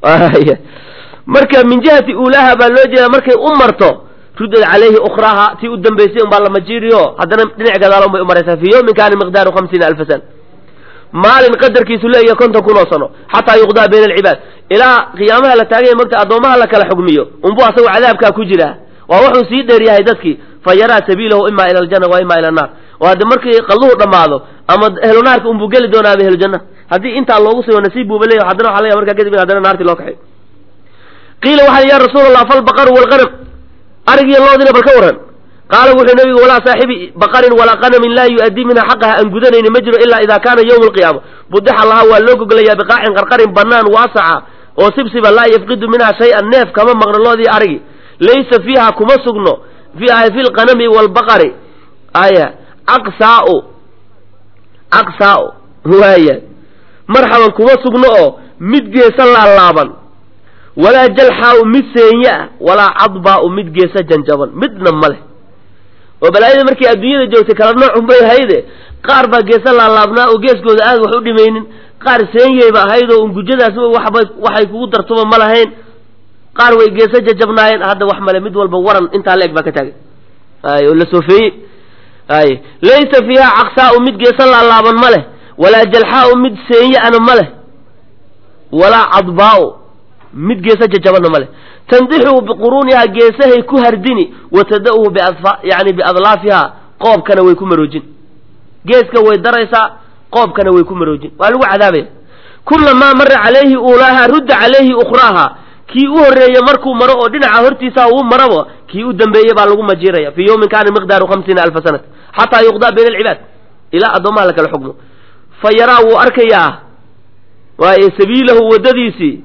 S1: marka min jihati uulaha baa loo jeeda markay u marto rudad calayhi ukraha tii u dambaysay unbaa la majiiriyo haddana dhinac gadaal unbay u maraysaa fii yawmin kaana miqdaaru hamsiina alfa sana maalin qadarkiisu leeyahay konton kun oo sano xataa yuqdaa bayna alcibaad ilaa qiyaamaha la taaganya mogta addoomaha la kala xugmiyo unbuu asagu cadaabkaa ku jiraa waa wuxuu sii dheer yahay dadkii fa yaraa sabiilahu ima ila aljanna wa ima ila annaar oo haddi markii qalluhu dhammaado ama ehlunaarka unbuu geli doonaaba ehlujanna haddii intaa loogu sigo nasiib buuba leeyahy haddana waxa laga markaa kadib in haddana naartii loo kaxay qiila waxaa ya rasuul allah falbaqaru walqanam arigiyo loodina bal ka waran qaala wuxuu nabigu walaa saaxibi baqarin walaa qanamin laa yu-addii minha xaqaha aan gudanayni ma jiro ilaa idaa kaana yowma alqiyaama budixa lahaa waa loo gogolayaa biqaacin qarqarin banaan waasaca oo sibsiba laa yafqidu minha shay-an neef kama maqno loodii arigi laysa fiiha kuma sugno fi lqanami waalbaqari aya caqsaau caqsaau waaya marxaban kuma sugno oo mid geesa laalaaban walaa jalxaau mid seenya ah walaa cadbaau mid geesa janjaban midna ma leh oo balaayada markii adduunyada joogtay kala noocun bay ahayde qaar baa geesa laalaabnaa oo geeskooda aad wax u dhimaynin qaar seenyeyba ahayd oo ungujadaas waxba waxay kugu dartuba ma lahayn qaar way geesa jajabnaayeen hadda wax male mid walba waran intaa la eg baa ka taagay ay oo la soofeeyey ay laysa fiiha caqsaau mid geesa laalaaban ma leh walaa jalxaau mid seenya ana ma leh walaa cadbaau mid geesa jajabanna ma leh tandixu biquruunihaa geesahay ku hardini wa tada-uhu biadfa yani biadlaafiha qoobkana way ku maroojin geeska way daraysaa qoobkana way ku maroojin waa lagu cadaabaya kulamaa mara calayhi uulaaha rudda calayhi ukhraaha kii u horreeye markuu maro oo dhinaca hortiisa uu maraba kii u dambeeye baa lagu majiiraya fii yawmin kaana miqdaaru hamsiina alfa sanat xataa yuqdaa bayna alcibaad ilaa addoomaha la kala xugmo fa yaraa wuu arkayaa waaye sabiilahu waddadiisii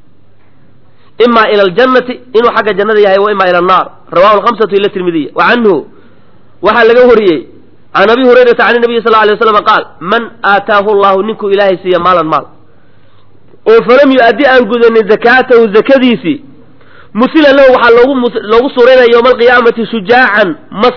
S1: ima ila aljannati inuu xagga jannada yahay wa ima ila annaar rawahu alhamsatu ila tirmidiya wa canhu waxaa laga wariyey can abi hurayrata can nabiyi sal alay waslam qaal man aataahu llahu ninkuu ilaahay siiya maalan maal oo falam yu-addi aan gudanin zakaatahu zakadiisii musila lahu waxaa loogu loogu suuraynaya yowma alqiyaamati shujaacan mas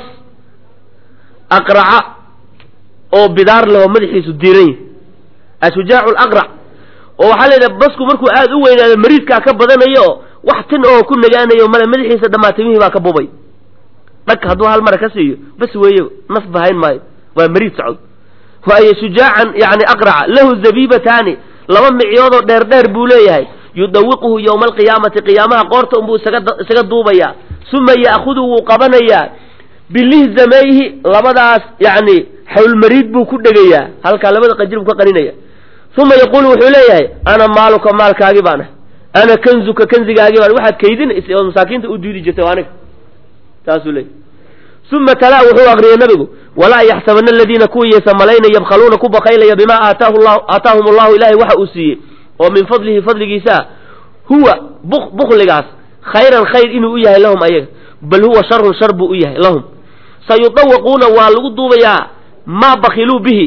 S1: aqraca oo bidaar leho madaxiisu diiran yahy ashujaacu laqrac oo waxaa la yidhaha basku markuu aada u weynaado mariidkaa ka badanayo oo wax tin oo ku nagaanayo male madaxiisa dhamaatimihii baa ka bubay dhag hadduu hal mara ka siiyo bas weeye naf bahayn maayo waa mariid socod waayo shujaacan yani aqraca lahu zabibataani laba micyoodoo dheer dheer buu leeyahay yudawiquhu yowma alqiyaamati qiyaamaha qoorta unbuu isaga isaga duubayaa suma ya'khudu wuu qabanayaa bilihzamayhi labadaas yani xawlmariid buu ku dhegayaa halkaa labada qanjir buu ka qaninaya uma yaquulu wuxuu leeyahay ana maaluka maalkaagi baan ah ana kanzuka kanzigaagi baan waxaad kaydinaysa oo masaakiinta u diidi jirtay aniga saasuu leeyahy uma talaa wuxuu akriyay nabigu walaa yaxsabana aladiina kuwiiyaysa malayna yabkhaluuna ku bakaylaya bimaa aataahu llahu aataahum allahu ilahay waxa uu siiyey oo min fadlihi fadligiisaa huwa bukligaas khayran khayr inuu u yahay lahum ayaga bal huwa sharun shar buu u yahay lahum sayudawaquuna waa lagu duubayaa maa bakiluu bihi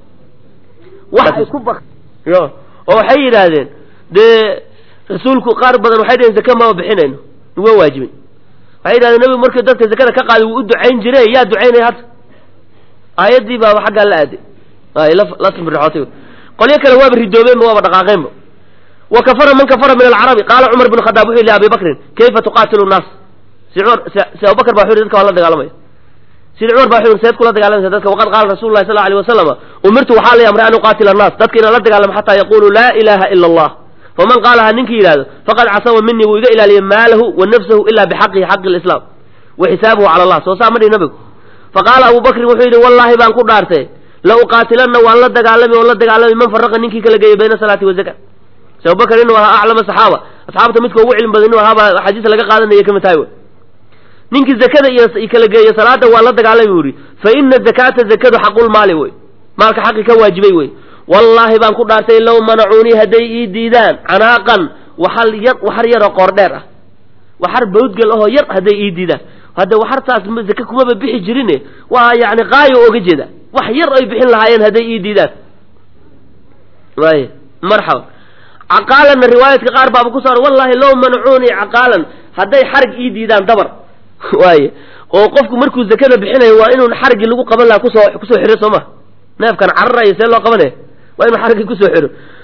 S1: oo waxay yidhaahdeen dee rasuulku qaar badan waxay dhaheen zake maba bixinayno nuga waajibin waxay yidhahdeen nabigu markii dadka zakada ka qaaday wuu u ducayn jire yaa ducaynaya hadda aayaddii baaba xaggaa la aaday ay la simbirxootay qolyo kale waaba ridoobeenba waaba dhaqaaqeenba wa kafara man kafara min alcarabi qaala cumar bn khadaab wuxuu yihi abi bakrin kayfa tuqaatilu nnaas si cumar si abubakar ba wuxu yhi dadka waa la dagaalamaya sida cumar baa wuxu yhi seed kula dagaalamaysa dadka waqad qaala rasulu llahi sal lla alay wasalama umirtu waxaa la amray an uqaatila annaas dadka inaan la dagaalamo xataa yaqulu laa ilaha ila allah faman qaalaha ninkii yidhahdo faqad casama minii wuu iga ilaaliyay maalahu wa nafsahu ila bixaqihi xaqi lislaam wa xisaabuhu cala allah soo saa ma dhihi nabigu faqaala abu bakrin wuxuu yidhi wallaahi baan ku dhaartay la uqaatilanna waan la dagaalami oon la dagaalami man faraqa ninkii kala geeyay bayna salaati wazaka se abubakar inuu ahaa aclama saxaaba asxaabta midka ugu cilmi badan inuu ahaaba xadiisa laga qaadanaya kamid tahay ninkii zakada iyo kala geeya salaada waa la dagaalami buu yihi fa ina zakata zakadu xaqulmaali wey maalka xaqi ka waajibay wey wallaahi baan ku dhaartay low manacuunii hadday ii diidaan canaaqan waxal yar waxar yaroo qoor dheer ah waxar bawdgal ahoo yar hadday ii diidaan hadda waxartaas zake kumaba bixi jirine waa yani qaayo oga jeeda wax yar ay bixin lahaayeen hadday ii diidaan waay marxaba caqaalanna riwaayadka qaar baaba ku saara wallahi low manacuunii caqaalan hadday xarig ii diidaan dabar waaye oo qofku markuu zakada bixinayo waa inuu xarigii lagu qaban lahaa kusoo kusoo xiro soo ma neefkan cararayo see loo qabanaya waa inuu xarigii kusoo xiro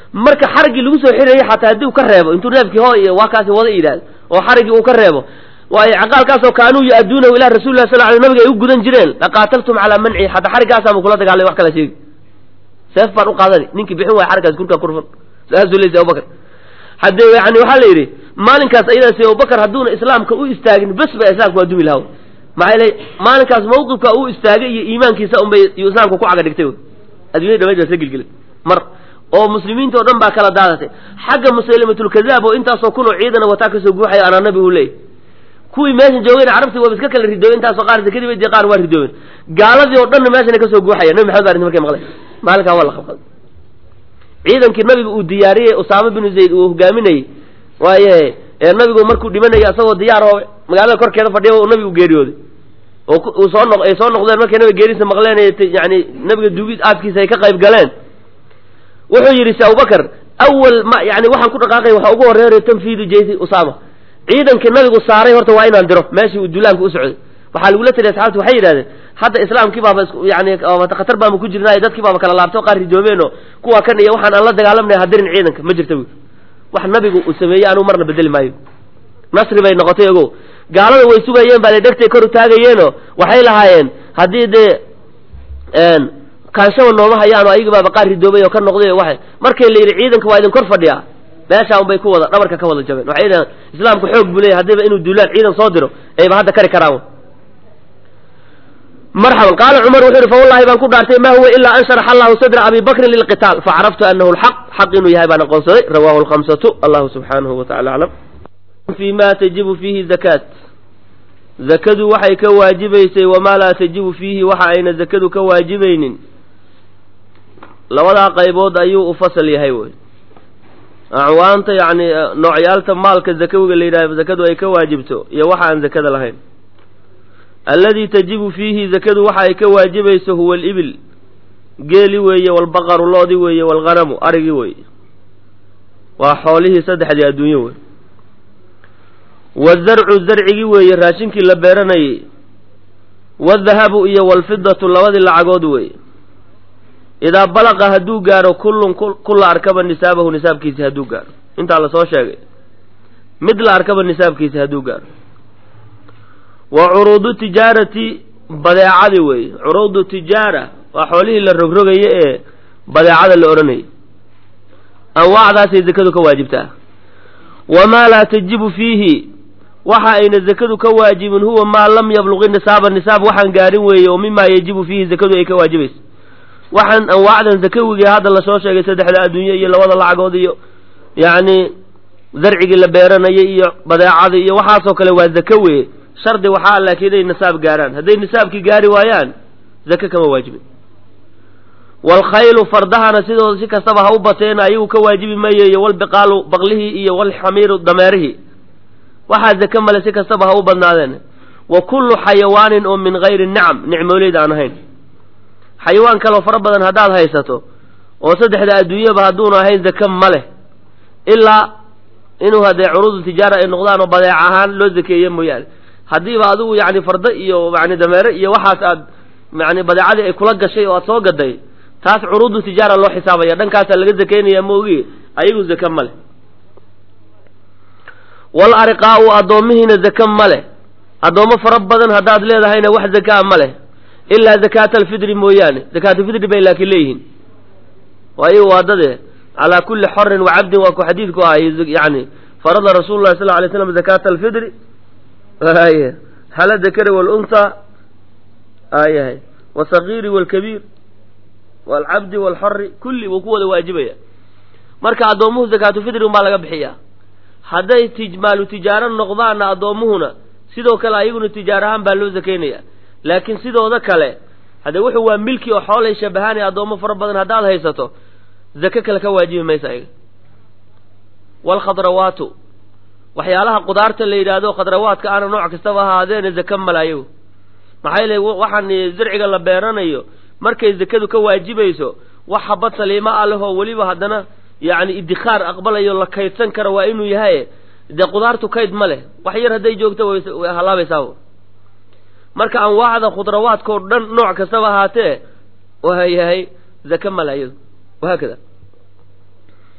S1: marka xariggii lagu soo xirayay xataa haddii uu ka reebo intuu neefkii ho iyo waa kaasi wada yidhaahdo oo xariggii uu ka reebo waayo caqaalkaasoo kaanuu yu-adduunahu ilaa rasuli lah sal ly nabiga ay u gudan jireen laqaataltum calaa mancihi xataa xariggaasaamu kula dagaalay wax kala sheegi seef baan u qaadani ninkii bixin waaya xariggaas kurkaa kurfan saasuu leysay abubakar haddee yani waxaa la yidhi maalinkaas ayadaasi abubakar hadduuna islaamka u istaagin bes ba islaamka waa dumi lahaw maxaa yeele maalinkaas mawqifka uu istaagay iyo iimaankiisa unbay iyuu islaamka ku caga dhigtay addunyada dhamayd baa sa gelgelay mar oo muslimiinta oo dhan baa kala daadatay xagga musaylimatulkadaab oo intaasoo kunoo ciidana wataa kasoo guuxaya anaa nabi uu leeyay kuwii meeshan joogeen carabtii waaba iska kala ridoobeen intaasoo qaar zakadii bay qaar waa ridoobeen gaaladii oo dhanna meeshana kasoo guuxaya nabi maxamed baa arrinta markay maqlay maalinkaa waa la qabqaday ciidankii nabiga uu diyaariyey usaama binu zayd uu hogaaminayey waaye ee nabigu markuu dhimanayay asagoo diyaar oo magaalada korkeeda fadhiya uu nabigu geeriyooday oo uu soo noq ay soo noqdeen markay nabiga geeriisa maqleen yani nabiga duugid aaskiisa ay ka qayb galeen wuxuu yidhi se abubakar awal ma yani waxaan ku dhaqaaqay waxaa ugu horreeray tanfiidu jaysi usaama ciidankii nabigu saaray horta waa inaan diro meeshii uu duulaanka u socday waxaa lagula taliya asxaabti waxay yidhahdeen hadda islaamkii baaba yani khatar baama ku jirnaayo dadkii baaba kala laabtay oo qaar ridoobeenoo kuwa kan iyo waxaan aan la dagaalamnay hadirin ciidanka ma jirta wy wax nabigu uu sameeyey anuu marna bedeli maayo nasri bay noqotay ogo gaalada way sugayeen baa dhegtay kor u taagayeenoo waxay lahaayeen haddii dee kaanshaba nooma hayaano ayagi baaba qaar ridoobay oo ka noqday o waay markay la yidhi ciidanka waa idin kor fadhiyaa meeshaa un bay ku wada dhabarka ka wada jabeen waxay dhahen islaamku xoog buu leeyahy haddiiba inuu duulaan ciidan soo diro ayba hadda kari karaan marxaban qaala cumar wuxuu yihi fa wallahi baan ku dhaartay ma huwa ilaa an sharaxa allahu sadra abi bakrin lilqitaal facaraftu anahu lxaq xaq inuu yahay baan aqoonsaday rawahu lkhamsatu allahu subxaanahu wa tacala aclam fi ma tajibu fiihi zakaat zakadu waxay ka waajibaysay wamaa laa tajibu fiihi waxa ayna zakadu ka waajibaynin labadaa qaybood ayuu u fasal yahay wey acwaanta yacni noocyaalta maalka zakawiga la yidhahdo zakadu ay ka waajibto iyo waxa aan zakada lahayn alladii tajibu fiihi zakadu waxa ay ka waajibayso huwa alibil geeli weeye walbaqaru loodi weeye walghanamu arigii weeye waa xoolihii saddexdii adduunyo wey wazarcu zarcigii weeye raashinkii la beeranayey wadahabu iyo walfidatu labadii lacagood weeye idaa balaqa hadduu gaaro kullun kulla arkaba nisaabahu nisaabkiisi hadduu gaaro intaa lasoo sheegay mid la arkaba nisaabkiisi hadduu gaaro wa curuudu tijaarati badeecadi weeye curuudu tijaara waa xoolihii la rogrogaye ee badeecada la odhanayay anwaacdaasay zakadu ka waajibtaa wamaa laa tajibu fiihi waxa ayna zakadu ka waajibin huwa maa lam yabluqi nisaaba nisaab waxaan gaarin weeye oo mimaa yajibu fiihi zakadu ay ka waajibayso waxaan anwaacdan zakawigii hadda lasoo sheegay saddexda adduunye iyo labada lacagood iyo yacni zarcigii la beeranayay iyo badeecadii iyo waxaasoo kale waa zaka weye shardi waxaa laakiin inay nisaab gaaraan hadday nisaabkii gaari waayaan zake kama waajibin waalkhaylu fardahana sidooda si kastaba ha u bateena ayagu ka waajibi mayeeyo walbiqaalu baqlihii iyo walxamiiru dameerihii waxaa zake male si kastaba ha u badnaadeen wa kullu xayawaanin oo min gayri nicam nicmooleyda aan ahayn xayawaan kaleo fara badan haddaad haysato oo saddexda adduunyaba hadduunu ahayn zake ma leh ilaa inuu haddee curuudu tijaara ay noqdaan oo badeec ahaan loo zakeeye mooyaane haddiiba adigu yani fardo iyo yani dameere iyo waxaas aad yani badeecadii ay kula gashay oo aad soo gaday taas curuudu tijaara loo xisaabaya dhankaasaa laga zakeynaya maogi ayagu zake ma leh wal ariqaau addoomihiina zake ma leh addoommo fara badan haddaad leedahayna wax zakaa ma leh ilaa zakaata alfidri mooyaane zakaatulfidri bay laakiin leeyihiin waayo waa dade calaa kulli xorin wa cabdin waa ku xadiidku ahay yani farada rasuulu llahi sal alay slam zakaata alfidri ay hala dakari walunta ayahay wasagiiri walkabiir waalcabdi waalxori kulli wuu ku wada waajibaya marka addoommuhu zakaatulfidri unbaa laga bixiyaa hadday tijmaalu tijaaro noqdaanna addoommuhuna sidoo kale ayaguna tijaar ahaan baa loo zakaynaya laakiin sidooda kale haddee wuxuu waa milki oo xoolay shabahaan ee addoommo fara badan haddaad haysato zake kale ka waajibi maysa ayaga waalkhadrawaatu waxyaalaha qudaarta la yidhaahdo khadrawaadka ana nooc kastaba ahaadeena zake male ayagu maxaa yeele waxaan zarciga la beeranayo markay zakadu ka waajibayso wax habad saliima ah leh oo weliba haddana yacni idikhaar aqbalayo la kaydsan kara waa inuu yahay dee qudaartu kayd ma leh wax yar hadday joogto way halaabaysaa marka anwaacda khudrawaadkao dhan nooc kastaba ahaatee waa yahay zake male ayadu wahaakada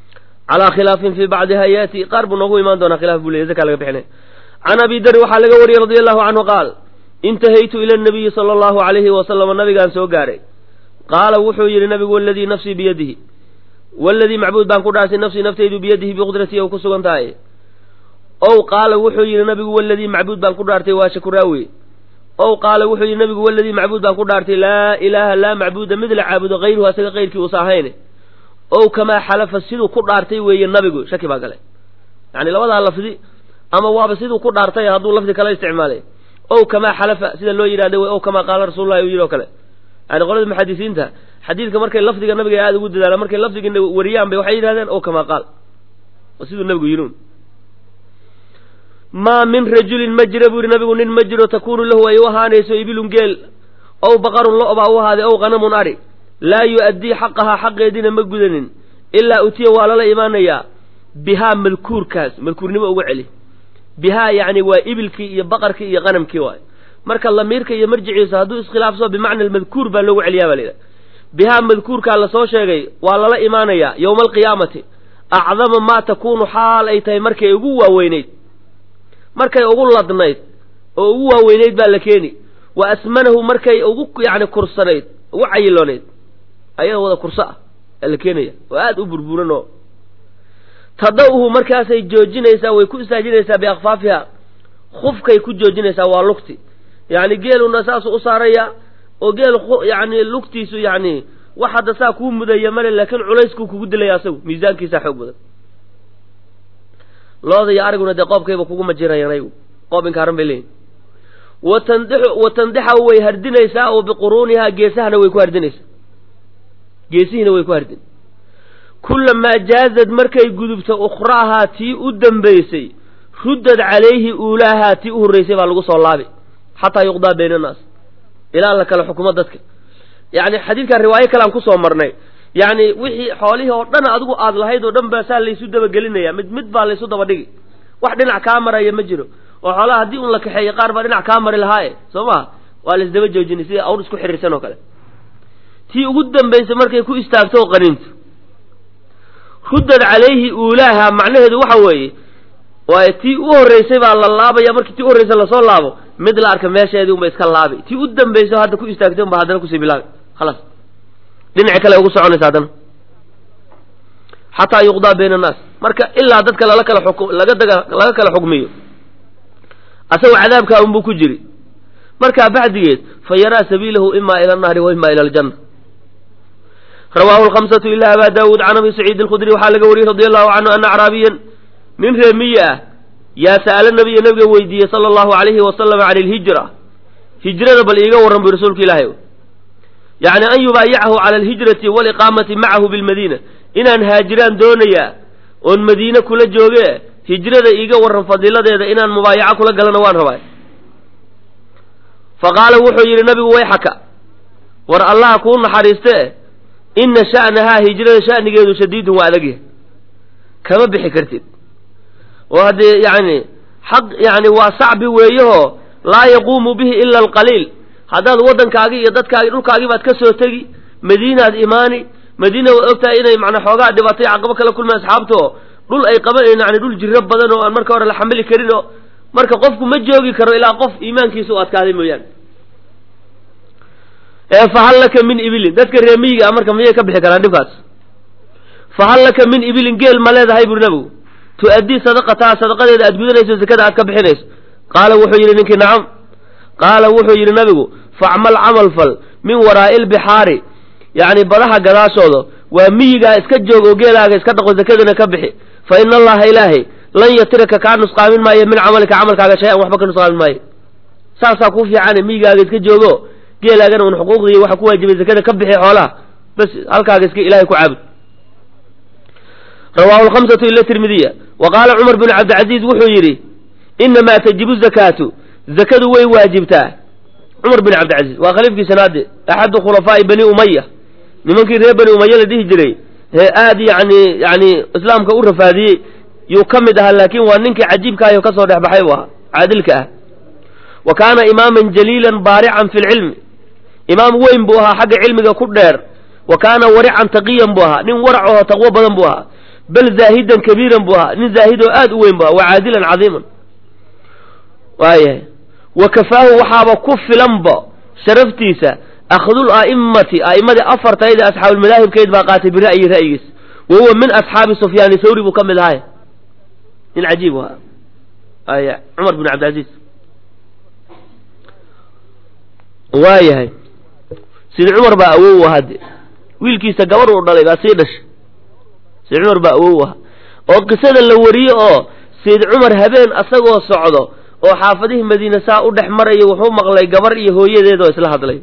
S1: calaa khilaafin fii bacdiha yaati qaar buu noogu imaan doonaa khilaaf buu leeyay zaka laga bixinay can abi darin waxaa laga wariyey radia allahu canhu qaal intahaytu ila nabiyi sala allahu alayhi wasalama nabigaan soo gaaray qaala wuxuu yidhi nabigu waladii nafsii biyadihi waladii macbuud baan ku dhaartay nafsii naftaydu biyadihi biqudratii ou ku sugan tahay ow qaala wuxuu yidhi nabigu waladii macbuud baan ku dhaartay waa shakuraawe ow qaala wuxuu yidhi nabigu waladii macbuud baan ku dhaartay laa ilaaha laa macbuuda mid la caabudo hayruhu asaga kayrkii uusa ahayn ow kamaa xalafa siduu ku dhaartay weeye nabigu shaki baa galay yani labadaa lafdi ama waaba siduu ku dhaartay hadduu lafdi kala isticmaalay ow kamaa xalafa sida loo yidhahda wey ow kamaa qaala rasuulullahi uu yidhi o kale yani qolada muxadisiinta xadiidka markay lafdiga nabiga aada ugu dadaalaan markay lafdiga wariyaan bay waxay yidhahdeen ow kamaa qaal siduu nabigu yidhi maa min rajulin ma jira buu yihi nabigu nin ma jiro takuunu lahu ay u ahaanayso ibilun geel ow baqarun lo baa u ahaaday ow qanamun ari laa yu-addii xaqahaa xaqeediina ma gudanin ilaa utiya waa lala imaanayaa bihaa malkuurkaas malkuurnimo uga celi bihaa yacni waa ibilkii iyo baqarkii iyo qanamkii waay marka lamiirka iyo marjiciisa hadduu iskhilaafso bimacna almadkuur baa loogu celiyaa baa la yidhaha bihaa madkuurkaa lasoo sheegay waa lala imaanayaa yowma alqiyaamati acdama maa takuunu xaal ay tahay markay ugu waaweynayd markay ugu ladnayd oo ugu waaweynayd baa la keeni wa asmanahu markay ugu yacni kursanayd ugu cayiloonayd ayada wada kurso ah aa la keenaya oo aada u burburan oo tada'uhu markaasay joojinaysaa way ku istaajinaysaa biakfaafiha khufkay ku joojinaysaa waa lugti yacni geeluna saasuu u saaraya oo geel yani lugtiisu yacni wax hadda saa kuu mudaya male laakiin culayskuu kugu dilaya asagu miisaankiisaa xoog badan looda iyo ariguna dee qoobkayba kuguma jirayaan ayagu qoob inkaaran bay leeyihin watandixu watandixa way hardinaysaa oo biquruunihaa geesahana way ku hardinaysaa geesihiina way ku hardin kulamaa jaazad markay gudubto ukhraahaa tii u dambaysay ruddad calayhi uulaahaa tii u horraysay baa lagu soo laabi xataa yuqdaa bayna annaas ilaa la kala xukumo dadka yacni xadiidkan riwaayo kale aan kusoo marnay yacni wixii xoolihii oo dhan adigu aad lahayd oo dhan baa saa laysu dabagelinaya mid mid baa laysu daba dhigi wax dhinac kaa maraya ma jiro oo xoolaha haddii un la kaxeeyo qaar baa dhinac kaa mari lahaaye soo maha waa laisdaba joojinay sida awr isku xiriirsan oo kale tii ugu dambaysay markay ku istaagto oo qaniinto ruddad calayhi uulaaha macnaheedu waxa weeye waayo tii u horraysay baa la laabaya markii tii u horraysay lasoo laabo mid la arka meesheedii unba iska laabi tii u dambayso hadda ku istaagtay unba haddana kusii bilaabi khalaas dhinaci kale ugu soconaysa haddana xataa yuqdaa bayna annaas marka ilaa dadka lala kala xuk laga daga laga kala xukmiyo asagoo cadaabkaa unbuu ku jiri markaa bacdigeed fa yaraa sabiilahu imaa ila annaari wa imaa ila aljanna rawaahu lkhamsatu ila abaa daawuud can abi saciid alkhudri waxaa laga wariyey radi allahu canhu ana acraabiyan nin reemiye ah yaa sa'ala nabiya nabiga weydiiyey sala allahu alayhi wasalam can ilhijra hijrada bal iiga warran buy rasuulka ilaahay yacni an yubaayicahu cala alhijrati waaliqaamati macahu bilmadiina inaan haajiraan doonayaa oon madiine kula jooge hijrada iiga warran fadiiladeeda inaan mubaayaco kula galana waan rabaa fa qaala wuxuu yidhi nabigu wayxaka war allaha kuu naxariiste inna sha'nahaa hijrada sha'nigeedu shadiidun waa adagyahay kama bixi kartid oo haddee yacni xaq yacni waa sacbi weeyahoo laa yaquumu bihi ila alqaliil haddaad waddankaagii iyo dadkaagii dhulkaagii baad ka soo tegi madiinaad imaani madiina waad ogtahay inay macnaa xoogaa dhibatay caqabo kala kulmeen asxaabto dhul ay qaban yani dhul jiro badan oo aan marka hore la xamili karin oo marka qofku ma joogi karo ilaa qof iimaankiisa u adkaaday mooyaane ee fahal laka min ibilin dadka reemiyiga ah marka miyay ka bixi karaan dhibkaas fahal laka min ibilin geel ma leedahay buri nabigu tu-addii sadaqataha sadaqadeeda aad gudanayso zakada aad ka bixinayso qaala wuxuu yidhi ninkii nacam qaala wuxuu yidhi nabigu facmal camal fal min waraa'i lbixaari yacni badaha gadaashooda waa miyigaa iska joog oo geelaaga iska dhaqo zakadana ka bixi fa ina allaha ilaahay lan yatiraka kaa nusqaamin maayo min camalika camalkaaga shay-an waxba ka nusqaamin maayo saasaa kuu fiicane miyigaaga iska joogo geelaagana un xuquuqdii waxa ku waajibay zakada ka bixi xoolaha bas halkaaga iska ilahay ku caabud rawaahu lkhamsatu ila tirmidiya wa qaala cumar binu cabdilcaziiz wuxuu yidhi inamaa tajibu zakaatu zakadu way waajibtaa cumar bin cabdilcaziiz waa khaliifkii sanaade axadu khulafaa'i bani umaya nimankii reer bani umaya la dhihi jiray ee aad yani yani islaamka u rafaadiyey yuu ka mid ahaa laakiin waa ninkii cajiibkaayo ka soo dhex baxay u ahaa caadilka ah wa kaana imaaman jaliilan baarican fi lcilmi imaam weyn buu ahaa xagga cilmiga ku dheer wa kaana warican taqiyan buu ahaa nin warac oo taqwo badan buu ahaa bal zaahidan kabiiran buu ahaa nin zaahidoo aad u weyn bu ahaa wa caadilan cadiiman waayahay wa kafaahu waxaaba ku filanba sharaftiisa akhdul a'immati a'immadii afartayda asxaabulmadaahibkeyd baa qaatay bira'yi ra'yigiis wa huwa min asxaabi sufyaani thawri buu ka mid ahay nin cajiib u ahaa aya cumar bin cabdilcaziiz waayahay sidi cumar baa awow u ahaa de wiilkiisa gabar uu dhalay baa sii dhashay sidi cumar baa awow u ahaa oo qisada la wariye oo sayid cumar habeen asagoo socdo oo xaafadihii madiine saa u dhex marayo wuxuu maqlay gabar iyo hooyadeed oo isla hadlay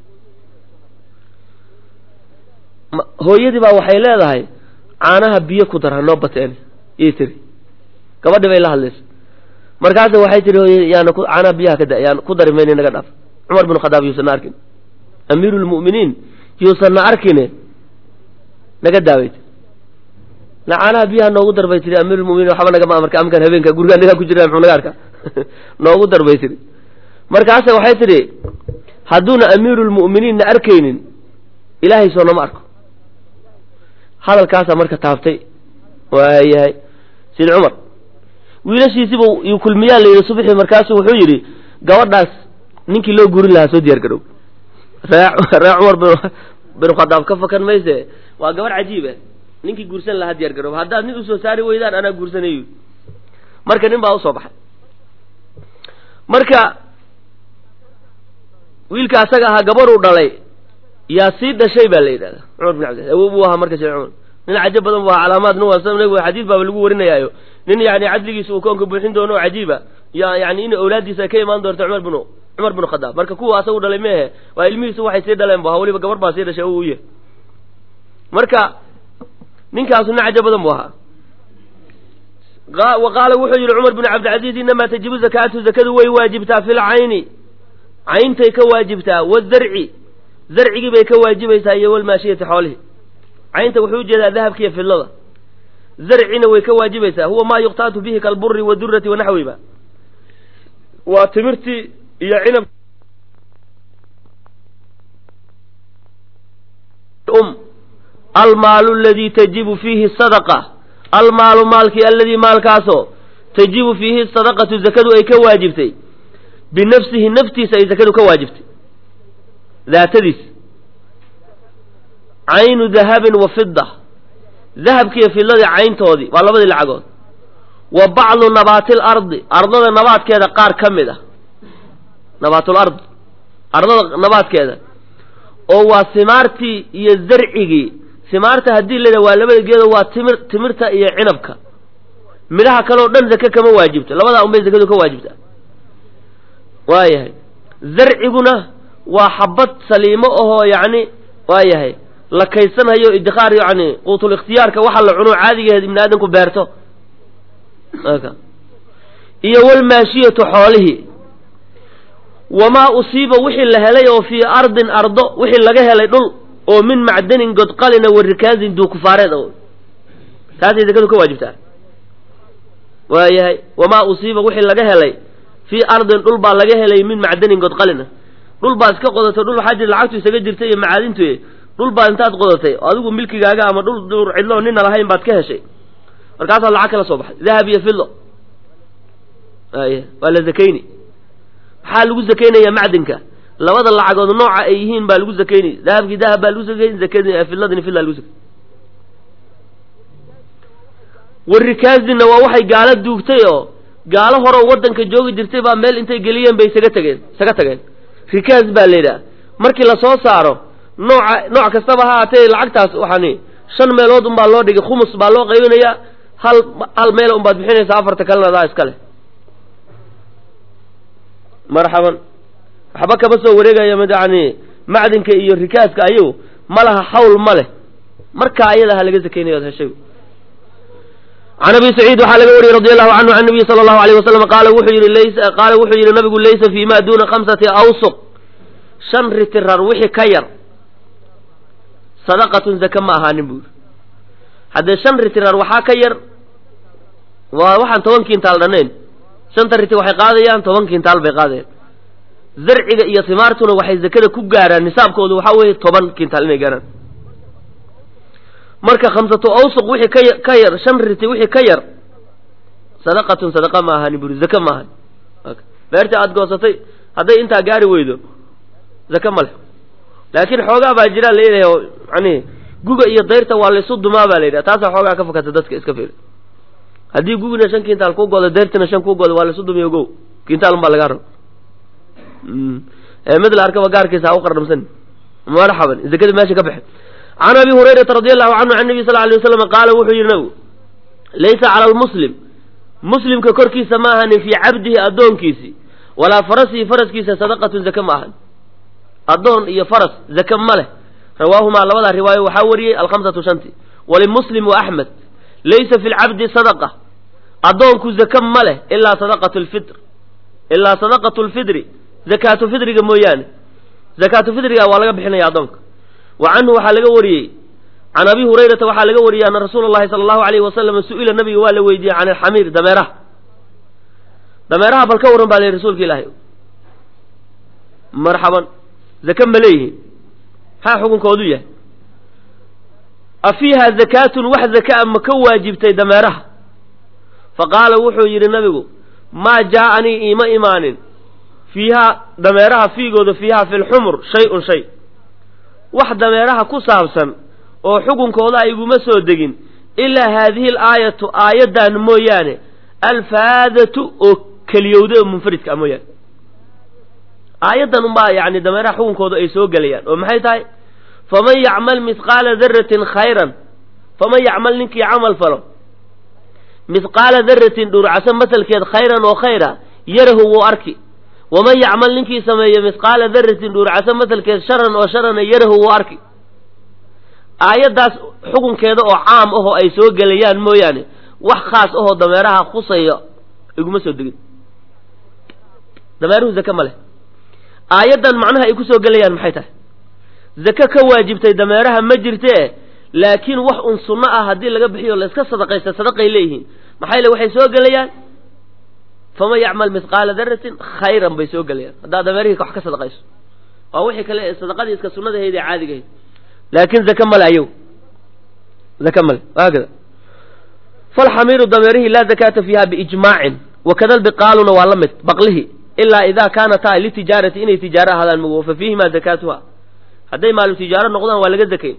S1: hooyadii baa waxay leedahay caanaha biyo ku dar hanoo bateen ii tiri gabadhii bay la hadlaysa markaasa waxay tihi hooyadi yaana caanaha biyaha ka da yaan ku dari mayna naga dhaaf cumar bin khadaab yuusanna arkin amiiru lmu'miniin yuusanna arkine naga daawayt la caanaha biyaha noogu dar bay tihi amiirulmuminiin waxba nagama amarka amkan habeenka guriga nagaa ku jira muxuu naga arka noogu dar bay tihi markaase waxay tidhi hadduuna amiirulmu'miniinna arkaynin ilaahay soo nama arko hadalkaasaa marka taabtay waayahay sid cumar wiilashiisiba yuu kulmiyaa la yidhi subxii markaasu wuxuu yidhi gabadhaas ninkii loo gurin lahaa soo diyaar garow ree ree cumar bin khadaab ka fakan mayse waa gabadh cajiiba ninkii guursan lahaa diyaar garoob haddaad nin usoo saari weydaan anaa guursanayo marka nin baa usoo baxay marka wiilka asaga ahaa gabaruu dhalay yaa sii dhashay baa la yidhahda cumar bin cabdilaiz awow buu ahaa marka sheekh cumar nin cajab badan bu ahaa calaamaad nuwaasa nabigu xadiis baaba lagu warinayaayo nin yani cadligiisa uu koonka buuxin doono oo cajiiba ya yani in awlaaddiisa ay ka imaan doonto cumar bin cumar bin khadaab marka kuwa asagu dhalay meehe waa ilmihiisu waxay sii dhaleen bu ahaa weliba gabar baa sii dhashay o u yahay marka ninkaasu nin cajab badan bu ahaa wa qaala wuxuu yihi cumar bin cabdilcaziiz inamaa tajibu zakaatu zakadu way waajibtaa fi lcayni cayntay ka waajibtaa wazarci zarcigii bay ka waajibaysaa iyo walmaashiyati xoolihi caynta wuxuu ujeedaa dahabka iyo fidlada zarcina way ka waajibaysaa huwa maa yuqtaatu bihi kalburi wadurati wanaxwiba waa timirtii iyo cinab um almaalu aladii tajibu fiihi sadaqa almaalu maalkii aladii maalkaasoo tajibu fiihi sadaqatu zakadu ay ka waajibtay binafsihi naftiisa ay zakadu ka waajibtay daatadiis caynu dahabin wa fida dahabkiiyo fidladii cayntoodii waa labadii lacagood wa bacdu nabaatil ardi ardada nabaadkeeda qaar ka mid ah nabaatul ard ardada nabaadkeeda oo waa simaartii iyo zarcigii simaarta haddii layidhaha waa labada geedo waa timir timirta iyo cinabka midhaha kale oo dhan zake kama waajibto labadaa unbay zakadu ka waajibtaa waayahay zarciguna waa xabad saliimo ahoo yacni waayahay la kaysanhayo idikaar yani quutul ikhtiyaarka waxa la cuno caadigeed ibni aadamku beerto iyo walmaashiyatu xoolihii wamaa usiiba wixii la helay oo fii ardin ardo wixii laga helay dhul oo min macdanin godqalina wa rikaazin duukufaareed o taasay zakadu ka waajibtaa waayahay wamaa usiiba wixii laga helay fii ardin dhul baa laga helay min macdanin godqalina dhul baa iska qodatay dhul waxaa jira lacagtu isaga jirtay iyo macaadintu dhul baa intaad qodatay oo adigu milkigaaga ama dhul dhur cidloo nina lahayn baad ka heshay markaasaad lacag kala soo baxay dahab iyo fidlo aya waa la zakayni maxaa lagu zakaynayaa macdinka labada lacagood nooca ay yihiin baa lagu zakaynay dahabkii dahab baa lagu zakayn zakadii fidladini fidla lagu zakay warikaazina waa waxay gaalo duugtay oo gaalo horeo waddanka joogi jirtay baa meel intay geliyeen bay isaga tageen isaga tageen rikaaz baa la yidhaha markii lasoo saaro nooca nooc kastaba ha haatee lacagtaas waxaani shan meelood unbaa loo dhigay khumus baa loo qaybinayaa hal hal meel unbaad bixinaysaa afarta kalena adaa iska leh marxaban waxba kama soo wareegaya mid yani macdinka iyo rikaaska ayagu ma laha xawl ma leh markaa ayada ha laga zakaynayo od heshay can abi saciid waxaa laga wariyey radi allahu canhu can nabiyi sala allahu alayh wasalam qaala wuxuu yihi laysa qaala wuxuu yihi nabigu laysa fii ma duuna khamsati awsuq shan ritirar wixii ka yar sadaqatun zaka ma ahaanin buu yidhi haddee shan ritirar waxaa ka yar waa waxaan toban kintaal dhannayn shanta riti waxay qaadayaan toban kintaal bay qaadayaan zarciga iyo timaartuna waxay zakada ku gaaraan nisaabkoodu waxaa weeye toban kintaal inay gaaraan marka khamsatu awsuq wixii ka ka yar shan riti wixii ka yar sadaqatun sadaqa ma ahani buri zaka ma ahani beerta aada goosatay hadday intaa gaari weydo zaka ma leh laakiin xoogaa baa jiraa leeyahay oo yani guga iyo dayrta waa laysu dumaa baa la yidhaha taasaa xoogaa ka fakata dadka iska fiiri haddii gugina shan kintaal ku godo dayrtina shan ku godo waa laysu dumiy ogow kintaal un baa lagaa raba mid la arkaba gaarkiisa ha u qardhamsan marxaban zakada meesha ka baxe can abi hurayrata radi allahu canhu can nabi sal ly waslam qaala wuxuu yidhi nabigu laysa cala lmuslim muslimka korkiisa ma ahanin fii cabdihi addoonkiisi walaa farasihi faraskiisa sadaqatun zake ma ahan addoon iyo faras zake ma leh rawaahumaa labadaa riwaayo waxaa wariyey alkhamsatu shanti walimuslim wa axmed laysa fi lcabdi sadaqa addoonku zake ma leh ilaa sadaqatu lfitr ilaa sadaqatu lfidri zakaatu fidriga mooyaane zakaatu fidriga waa laga bixinaya addoonka wa canhu waxaa laga wariyey can abi hurayrata waxaa laga wariyey ana rasuula llahi sala allahu alayhi wasalam su-ila nabiga waa la weydiiyey can alxamiir dameeraha dameeraha bal ka warran baa la yihi rasuulka ilaahay marxaban zake ma leeyihiin maxaa xukunkoodu yahay a fiiha zakaatun wax zakaa ma ka waajibtay dameeraha fa qaala wuxuu yidhi nabigu maa jaa-anii iima imaanin fiihaa dameeraha fiigooda fiihaa fi lxumur shay-un shay wax dameeraha ku saabsan oo xukunkooda a iguma soo degin ilaa haadihi alaayatu aayaddan mooyaane alfaadatu oo keliyowda oo munfaridka a mooyaane aayaddan unbaa yacni dameeraha xukunkooda ay soo gelayaan oo maxay tahay faman yacmal mihqaala daratin khayran faman yacmal ninkii camal falo mihqaala daratin dhurcaso masalkeed khayran oo khayra yarahu wuu arki waman yacmal ninkii sameeyo mihqaala daratin dhurcaso masalkeed sharan oo sharana yarahu wuu arki aayaddaas xukunkeeda oo caam ahoo ay soo gelayaan mooyaane wax khaas ahoo dameeraha khusaya iguma soo degin dameeruhu zake ma leh aayaddan macnaha ay ku soo gelayaan maxay tahay zake ka waajibtay dameeraha ma jirtee laakiin wax un sunno ah haddii laga bixiyo la iska sadaqaysta sadaqay leeyihiin maxaa yele waxay soo gelayaan faman yacmal mihqaala daratin khayran bay soo gelayaan haddaad dameerihii wax ka sadaqayso waa wixii kale ee sadaqadii iska sunnadahayd ee caadigahayd laakin zake male ayaw zake male haakada falxamiiru dameerihii laa zakaata fiiha biijmaacin wakada lbiqaaluna waa la mid baqlihi ilaa idaa kaanataa litijaarati inay tijaaro ahaadaan mugo fa fiihimaa zakaatuha hadday maalu tijaaro noqdaan waa laga zakayn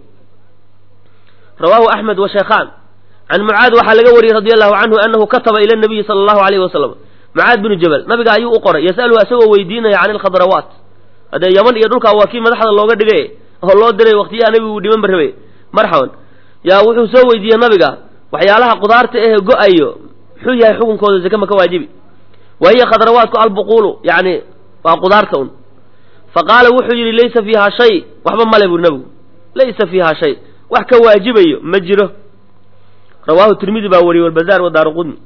S1: rawaahu axmed wa sheekhaan can mucaad waxaa laga wariyey radi allahu canhu anahu kataba ila nabiyi sala allahu alayhi wasalam mucaad binu jabal nabiga ayuu u qoray yasaluhu isagoo weydiinaya can ilkhadrawaat haddee yaman iyo dhulkaa waa kii madaxda looga dhigay oo loo diray waktiyaha nabigu uu dhiman ba rabay marxaban yaa wuxuu soo weydiiyey nabiga waxyaalaha qudaarta ehe go-ayo muxuu yahay xukunkooda zake ma ka waajibi wa hiya khadrawaatku albuquulu yani waa qudaarta un fa qaala wuxuu yidhi laysa fiiha shay waxba male buri nabigu laysa fiiha shay wax ka waajibayo ma jiro rawaahu tirmidi baa wariyey walbazaar wa daaru qudni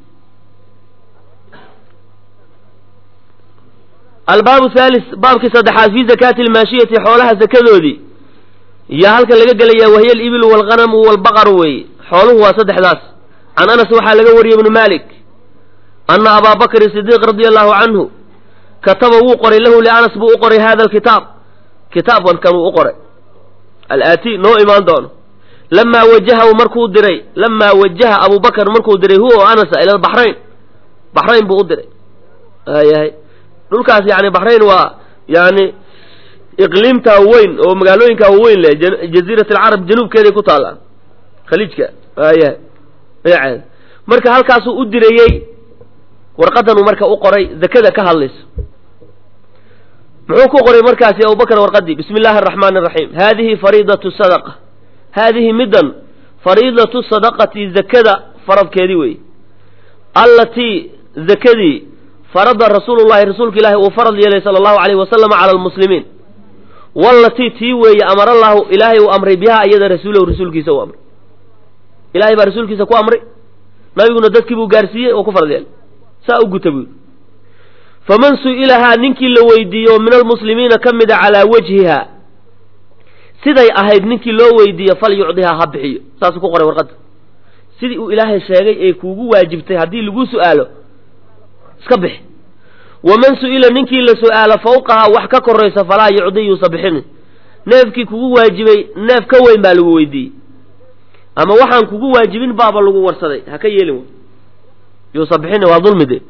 S1: albaabu thalis baabkii saddexaad fi zakaati almaashiyati xoolaha zakadoodii yaa halkan laga gelayaa wahiya alibilu waalghanamu waalbaqaru weeye xooluhu waa saddexdaas can anas waxaa laga wariyey ibnu malik ana abaa bakrin sidiiq radia allahu canhu kataba wuu qoray lahu lianas buu u qoray hada alkitaab kitaabkan kan uu u qoray alaati noo imaan doono lamaa wajahahu markuu diray lamaa wajaha abu bakr markuu diray huwa o anasa ila baxrayn baxrayn buu u diray ayahay dhulkaas yani baxrayn waa yani iqliimtaa weyn oo magaalooyinkaa weyn leh jaziirat alcarab januubkeeday ku taallaan khaliijka ayahay magaceeda marka halkaasuu u dirayey warqadanuu marka u qoray zakada ka hadlayso muxuu ku qoray markaasi abubakr warqadii bismi illaahi araxmaani araxiim haadihi fariidatu sadaqa haadihi middan fariidatu sadaqati zakada faradkeedii weeye allatii zakadii farada rasuulu llahi rasuulka ilaahi uu farad yeelay sala allahu alayhi wasalama cala almuslimiin wallatii tii weeye amarallahu ilaahay uu amray bihaa iyada rasuulahu rasuulkiisa uu amray ilahay baa rasuulkiisa ku amray nabiguna dadkii buu gaarsiiyey oo ku farad yeelay saa u guta buu faman su-ilahaa ninkii la weydiiyo min almuslimiina ka mida calaa wajhiha siday ahayd ninkii loo weydiiyo fal yucdihaa ha bixiyo saasuu ku qoray warqadda sidii uu ilaahay sheegay ee kuugu waajibtay haddii lagu su-aalo iska bixi waman su-ila ninkii la su-aalo fawqahaa wax ka koraysa falaa yucdi yuusa bixinin neefkii kugu waajibay neef ka weyn baa lagu weydiiyey ama waxaan kugu waajibin baaba lagu warsaday ha ka yeelin yuusa bixina waa dulmi de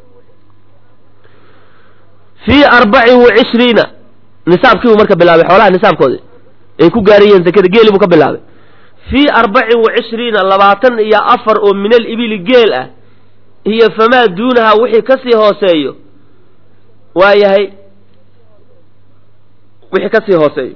S1: fii arbacin wa cishriina nisaabkiibuu marka bilaabay xoolaha nisaabkoodi ay ku gaarayeen zakada geeli buu ka bilaabay fii arbacin wa cishriina labaatan iyo afar oo min alibili geel ah iyo famaa duunaha wixii kasii hooseeyo waa yahay wixii kasii hooseeyo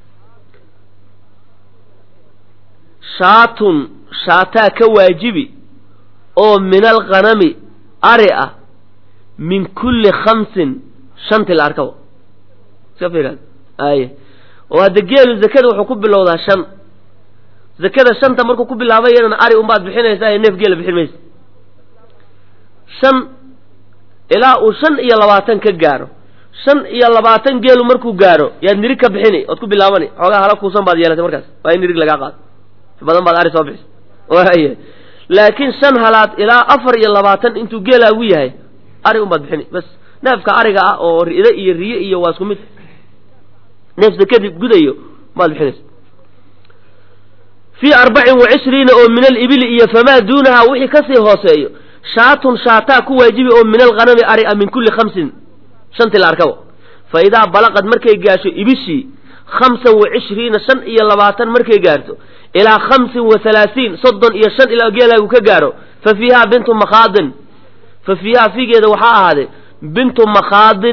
S1: shaatun shaataa ka waajibi oo min alghanami ari ah min kulli khamsin shanti la arkaba iska fiiraan aye oo hadda geelu zakada wuxuu ku bilowdaa shan zakada shanta markuu ku bilaabayana ari unbaad bixinaysaa ee neef geela bixin maysa shan ilaa uu shan iyo labaatan ka gaaro shan iyo labaatan geelu markuu gaaro yaad nirig ka bixini ood ku bilaabani xoogaa hala kuusan baad yeelatay markaas waa in nirig lagaa qaado badan baad ari soo bixisa waaya laakiin shan halaad ilaa afar iyo labaatan intuu geelaagu yahay ari unbaad bixini bas neefka ariga ah oo ri'do iyo riye iyo waa isku mid neef zakadib gudayo maad bixinaysa fii arbacin wa cishriina oo min alibili iyo famaa duunaha wixii kasii hooseeyo shaatun shaataa ku waajibi oo min alghanami ari a min kulli khamsin shantii la arkabo fa idaa balaqad markay gaasho ibishii khamsan wa cishriina shan iyo labaatan markay gaarto ilaa khamsin wa halaasiin soddon iyo shan ilaa geelaagu ka gaaro fa fiihaa bintu makhaadin fa fiihaa fiigeeda waxaa ahaaday bintu makhaadin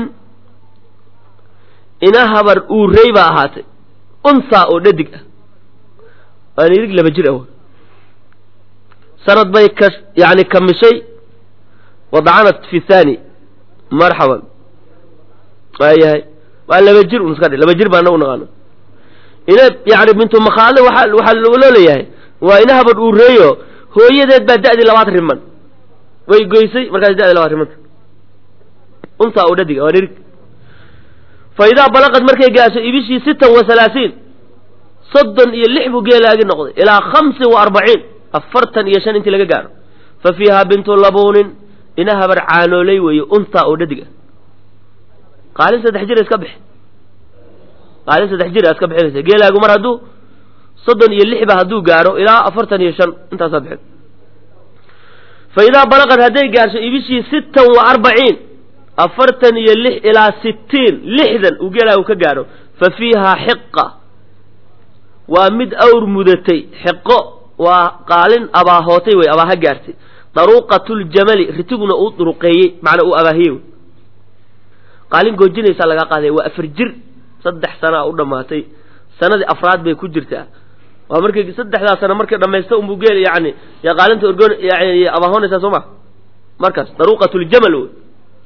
S1: ina habar uurey baa ahaatay unsaa oo dhadig ah waa nirig laba jir ah sanad bay ka yani kamishay wadacanat fi thani marxaban waayahay waa laba jir un iska dhe laba jir baa nagu naqaano ina yani bintu makhaadin waa waxaa loo leeyahay waa ina habar uureeyo hooyadeed baa da'dii labaad riman way goysay markaas da'dii labaad rimanta untaa oo dhadiga waa nirig fa idaa balaqad markay gaasho ibishii sitan wa halaasiin soddon iyo lix buu geelaagi noqday ilaa khamsin wa arbaciin afartan iyo shan intii laga gaaro fa fiihaa bintu labuunin ina habar caanooley weeye untaa oo dhadig ah qaalin saddex jira iska bixi qaalin saddex jira iska bixinaysa geelaagu mar hadduu soddon iyo lixba hadduu gaaro ilaa afartan iyo shan intaasaa bixin fa idaa balaqad hadday gaarso ibishii sittan wa arbaciin afartan iyo lix ilaa sittiin lixdan uu geelaagu ka gaaro fa fiihaa xiqa waa mid awr mudatay xiqo waa qaalin abaahootay wey abaaha gaartay daruuqatuljamali ritiguna uu duruqeeyey macnaa uu abaahiyey wey qaalin goojinaysaa lagaa qaaday waa afar jir saddex sanaa u dhammaatay sanadii afraad bay ku jirtaa waa markay saddexdaa sano markay dhamaysta unbuu geel yani ya qaalinta orgon yani abaahoonaysaa soo ma markaas daruuqatuljamal wey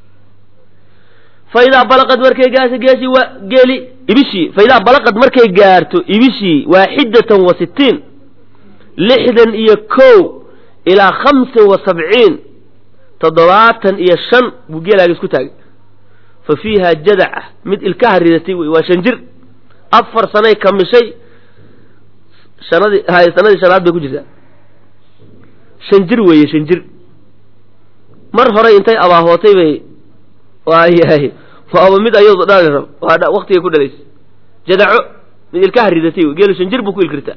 S1: fa idaa balaqad markay gaarto geeshii waa geeli ibishii fa idaa balaqad markay gaarto ibishii waaxidatan wa sittiin lixdan iyo kow ilaa khamsin wa sabciin toddobaatan iyo shan buu geelaaga isku taagay fa fiiha jadaca mid ilkaha ridatay wey waa shan jir afar sanay kamishay shanadii hay sanadii shanaad bay ku jirtaa shan jir weeye shan jir mar horey intay abaahootay bay waayahay waaba mid ayado dhali rab waa waktigay ku dhalaysay jadaco mid ilkaha ridatay wey geelu shan jir buu ku ilkirtaa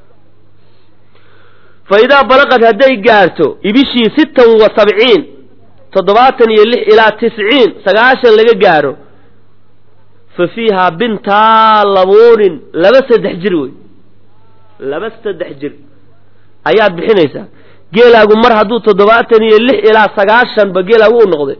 S1: fa idaa balaqad hadday gaarto ibishii sittan wa sabciin toddobaatan iyo lix ilaa tisciin sagaashan laga gaaro fa fiihaa bintaa labuunin laba saddex jir wey laba saddex jir ayaad bixinaysaa geelaagu mar hadduu toddobaatan iyo lix ilaa sagaashanba geelaagu u noqday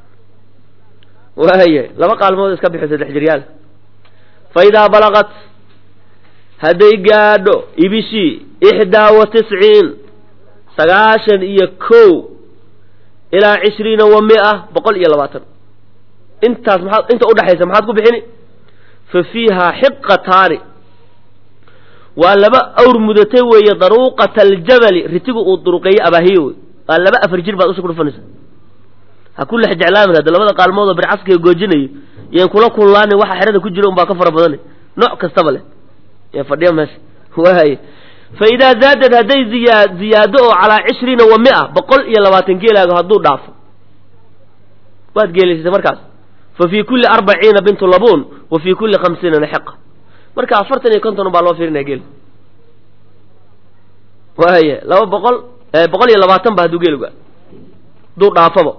S1: waaya laba qaalmood iska bixi saddex jiryaal fa idaa balaqat hadday gaadho ibishii ixdaa wa tisciin sagaashan iyo kow ilaa cishriina wa mia boqol iyo labaatan intaas maxaad inta udhexaysa maxaad ku bixini fa fiihaa xiqataani waa laba awr mudatay weeye daruuqata aljabali ritigu uu duruqeeyey abaahiye wey waa laba afar jir baad usha ku dhufanaysa ha ku lex jeclaamin hadda labada qaalmood oo bircaskiga goojinayo yaan kula kullaanin waxa xerada ku jira un baa ka fara badanay nooc kastaba leh yaa fadhiya meesha waay fa idaa zaadad hadday ziyaa ziyaado oo calaa cishriina wa mia boqol iyo labaatan geelaago hadduu dhaafo waad geelaysatay markaas fa fii kulli arbaciina bintu labuun wa fii kulli khamsiina naxiqa marka afartan iyo konton baa loo fiirinaya geel waaya laba boqol boqol iyo labaatan ba hadduu geelu gaaro hadduu dhaafaba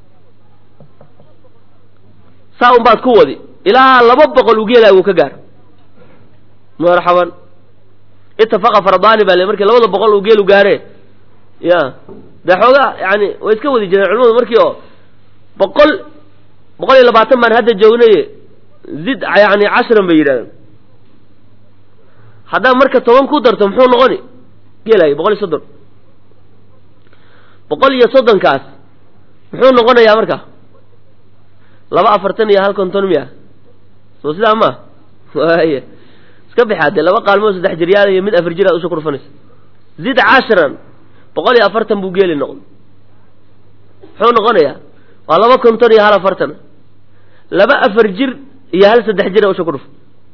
S1: saa un baad ku wadi ilaa laba boqol uu geelaagu ka gaaro marxaban itafaqa faradaani baa le markii labada boqol uu geelu gaare ya dee xoogaa yani way iska wadi jireen culimadu markii oo boqol boqol iyo labaatan baan hadda joognaye zid yani cashran bay yidhahdeen haddaa marka toban ku darto muxuu noqoni geelaayo boqol iyo soddon boqol iyo soddonkaas muxuu noqonayaa marka laba afartan iyo hal konton miya soo sidaa ma waaya iska bixaa dee laba qaalmood saddex jiryaal iyo mid afar jir aad usha ku dhufanaysa zid cashran boqol iyo afartan buu geeli noqday muxuu noqonayaa waa laba konton iyo hal afartan laba afar jir iyo hal saddex jir a usha ku dhufan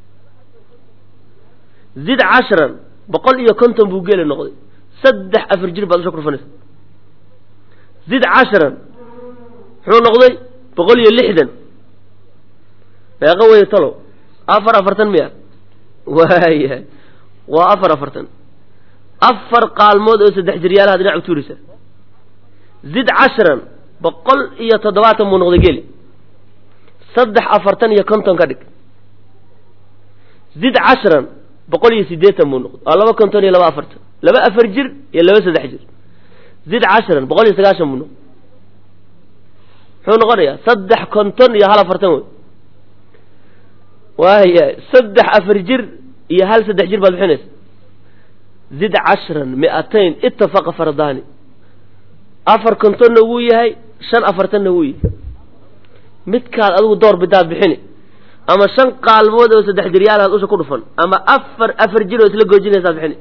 S1: zid cashran boqol iyo konton buu geeli noqday saddex afar jir baad usha ku dhufanaysa zid cashran muxuu noqday boqol iyo lixdan meeqa wey talow afar afartan miya waaya waa afar afartan afar qaalmood oo saddex jiryaalaha dhinac u tuuraysa zid cashran boqol iyo toddobaatan buu noqday geeli saddex afartan iyo konton ka dhig zid cashran boqol iyo siddeetan buu noqday waa laba konton iyo laba afartan laba afar jir iyo laba saddex jir zid cashran boqol iyo sagaashan buu noqday muxuu noqonayaa saddex konton iyo hal afartan wey waaya saddex afar jir iyo hal saddex jir baad bixinaysa zid cashran mi'atayn itafaqa fardaani afar kontonna wuu yahay shan afartanna wuu yahay midkaad adigu door bidaad bixini ama shan qaalmood oo saddex jiryaalaad usha ku dhufan ama afar afar jir oo isla goojinaysaad bixini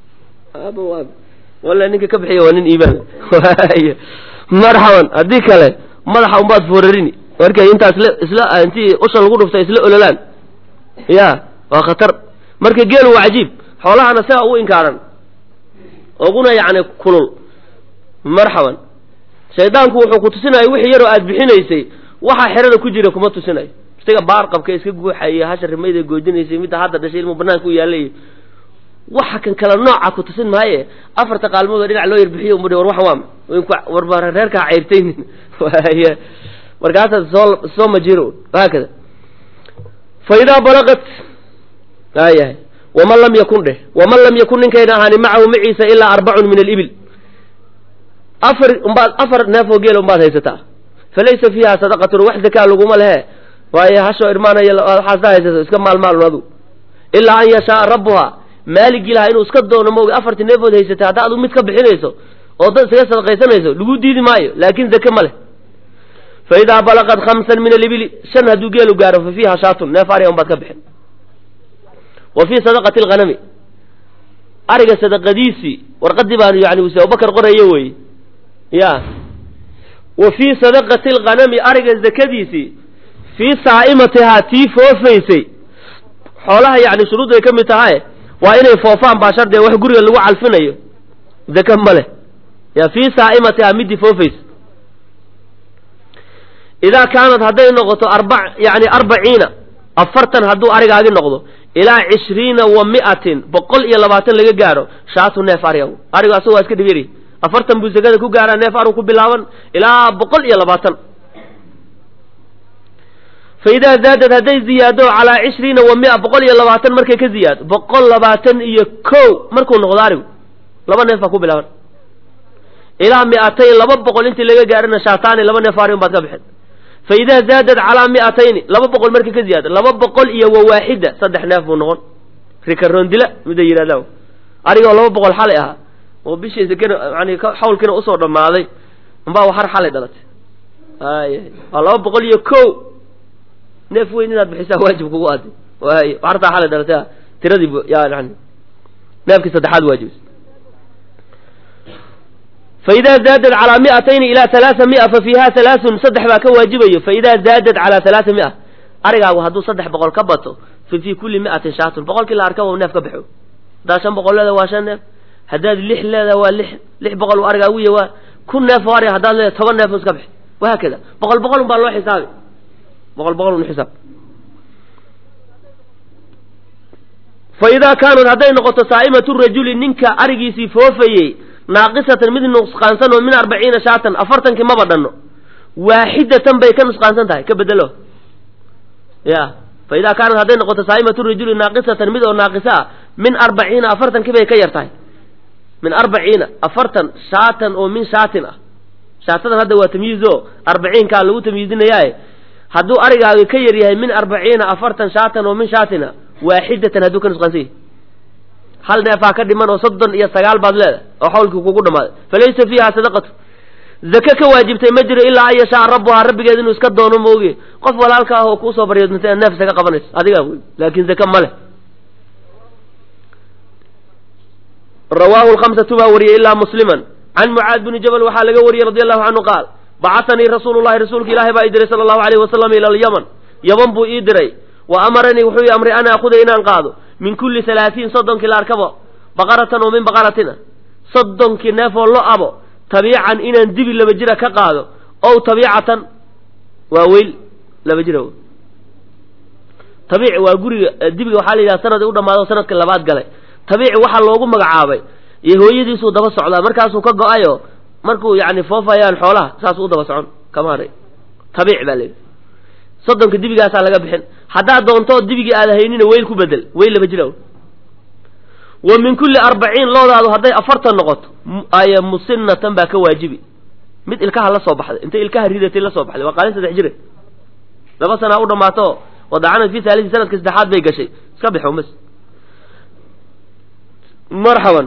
S1: walla ninka ka bixiya waa nin iimaan waaya marxaban haddii kale madaxa unbaad foorarini markay intaa isla isla intii usha lagu dhufta isla ololaan ya waa khatar marka geelu waa cajiib xoolahana sidaa ugu inkaaran oguna yacni kulul marxaban shaydaanku wuxuu ku tusinaya wixii yaroo aad bixinaysay waxaa xerada ku jira kuma tusinayo isaga baarqabka iska guuxaya hasha rimayda goojinaysay midda hadda dhashay ilmu banaanka u yaalay waxa kan kala nooca ku tusin maaye afarta qaalmood oo dhinac loo yarbixiyo umudhi war waxa waama warba reerkaa ceyrtaynin waaya markaasaad soo soo majiro haakada fa idaa balaqat aayahay waman lam yakun dheh waman lam yakun ninkayna ahaani macahu maciisa ilaa arbacun min alibil afar umbaad afar neefoo geela umbaad haysataa falaysa fiiha sadaqatun wax zakaa laguma lehe waayo hashoo irmaanaya waxaas haysato iska maalmaalun adu ilaa an yashaaa rabbuha maaligii lahaa inuu iska doono maogi afartii neefood haysatay hadda adu mid ka bixinayso oo dad isaga sadaqaysanayso lagu diidi maayo laakin zake ma leh fa idaa balaqat khamsan min alibili shan hadduu geelu gaaro fa fiiha shaatun neef ariga unbaad ka bixin wa fii sadaqati alghanami ariga sadaqadiisii warqadii baan yani wuse abubakar qorayo wey ya wa fii sadaqati alghanami ariga zakadiisii fii saa'imatihaa tii foofaysay xoolaha yani shuruudday ka mid tahay waa inay foofaan baa shardiga wax guriga lagu calfinayo zaka ma leh ya fii saa'imatihaa midii foofaysa idaa kaanad hadday noqoto arba yani arbaciina afartan hadduu arigaagi noqdo ilaa cishriina wa mi'atin boqol iyo labaatan laga gaaro shaatu neef arigagu arigu asago waa iska dhibyari afartan buu zakada ku gaaraa neef arigu ku bilaaban ilaa boqol iyo labaatan fa idaa zaadad hadday ziyaado calaa cishriina wa mia boqol iyo labaatan markay ka ziyaado boqol labaatan iyo ko markuu noqdo arigu laba neef baa ku bilaaban ilaa mi'atayn laba boqol intii laga gaarana shaataani laba neef ari un baad ka bixin fa idaa zaadad calaa mi'atayni laba boqol markay ka ziyaado laba boqol iyo wa waaxida saddex neef buu noqon rikaroondila mida yidhahdaa arigoo laba boqol xalay ahaa oo bishii sakena yani xawlkiina usoo dhammaaday umbaa waxar xalay dhalatay ay waa laba boqol iyo ko neef weyn inaad bixisaa waajib kugu aadi waay waxartaa xalay dhalatay tiradii yani neefkii saddexaad waajibis faidaa zaadad calaa mi'atayni ilaa halaaa mia fa fiiha halaasun saddex baa ka waajibayo faidaa zaadad calaa halaaa mia arigaagu hadduu saddex boqol ka bato fa fii kulli mi'atin shaatun boqolkii la arka neef ka baxo haddaad shan boqol leedaha waa shan neef haddaad lix leedaha waa lix lix boqol arigaagu ya waa kun neef oo ariga haddaad leedahay toban neef iska bixi wahaakada boqol boqol un baa loo xisaabi boqol boqol un xisaab fa idaa kaanad hadday noqoto saa'imatu rajuli ninka arigiisii foofayey naaqisatan mid nusqaansan oo min arbaciina shaatan afartankii maba dhanno waaxidatan bay ka nusqaansan tahay ka bedelo ya fa idaa kaanad hadday noqoto saa'imatu rajuli naaqisatan mid oo naaqisa ah min arbaciina afartankii bay ka yar tahay min arbaciina afartan shaatan oo min shaatin ah shaatadan hadda waa tamyiiz o arbaciinkaa lagu tamyiizinayaaye hadduu arigaaga ka yar yahay min arbaciina afartan shaatan oo min shaatina waaxidatan hadduu ka nusqaansan yahay hal neefaa ka dhiman oo soddon iyo sagaal baad leedahay oo xawlkii kugu dhammaaday falaysa fiiha sadaqatu zake ka waajibtay ma jiro ilaa an yashaa rabbuhaa rabbigeed inuu iska doono mooge qof walaalka ah oo kuusoo baryoodmantay neef saka qabanayso adigaa wey laakin zake ma leh rawaahu lkhamsatu baa wariyey ilaa musliman can mucaad bini jabal waxaa laga wariyey radi allahu canhu qaal bacatanii rasuulu llahi rasuulka ilaahi baa ii diray sala allahu alayhi wasalam ila alyaman yaman buu ii diray wa amaranii wuxuu ii amray an aakuda inaan qaado min kulli halaatiin soddonkii la arkabo baqaratan oo min baqaratina soddonkii neefoo lo abo tabiican inaan dibi laba jira ka qaado ow tabiicatan waa weyl laba jira tabiic waa guriga dibiga waxaa la yidhaha sanad u dhamaado sanadka labaad galay tabiici waxaa loogu magacaabay iyo hooyadiisuu daba socdaa markaasuu ka go-ayo markuu yani foofayaan xoolaha saasuu u daba socon kama haray tabiic baa layidhi soddonka dibigaasaa laga bixin haddaad doontoo dibigii aad haynina weyl ku bedel weyl laba jira wa min kulli arbaciin loodaadu hadday afartan noqoto ay musinatan baa ka waajibi mid ilkaha la soo baxday intay ilkaha ridatay la soo baxday waa qaalin saddex jire laba sanaa u dhammaato wadacanad fi haalisi sanadka saddexaad bay gashay iska bixo mas marxaban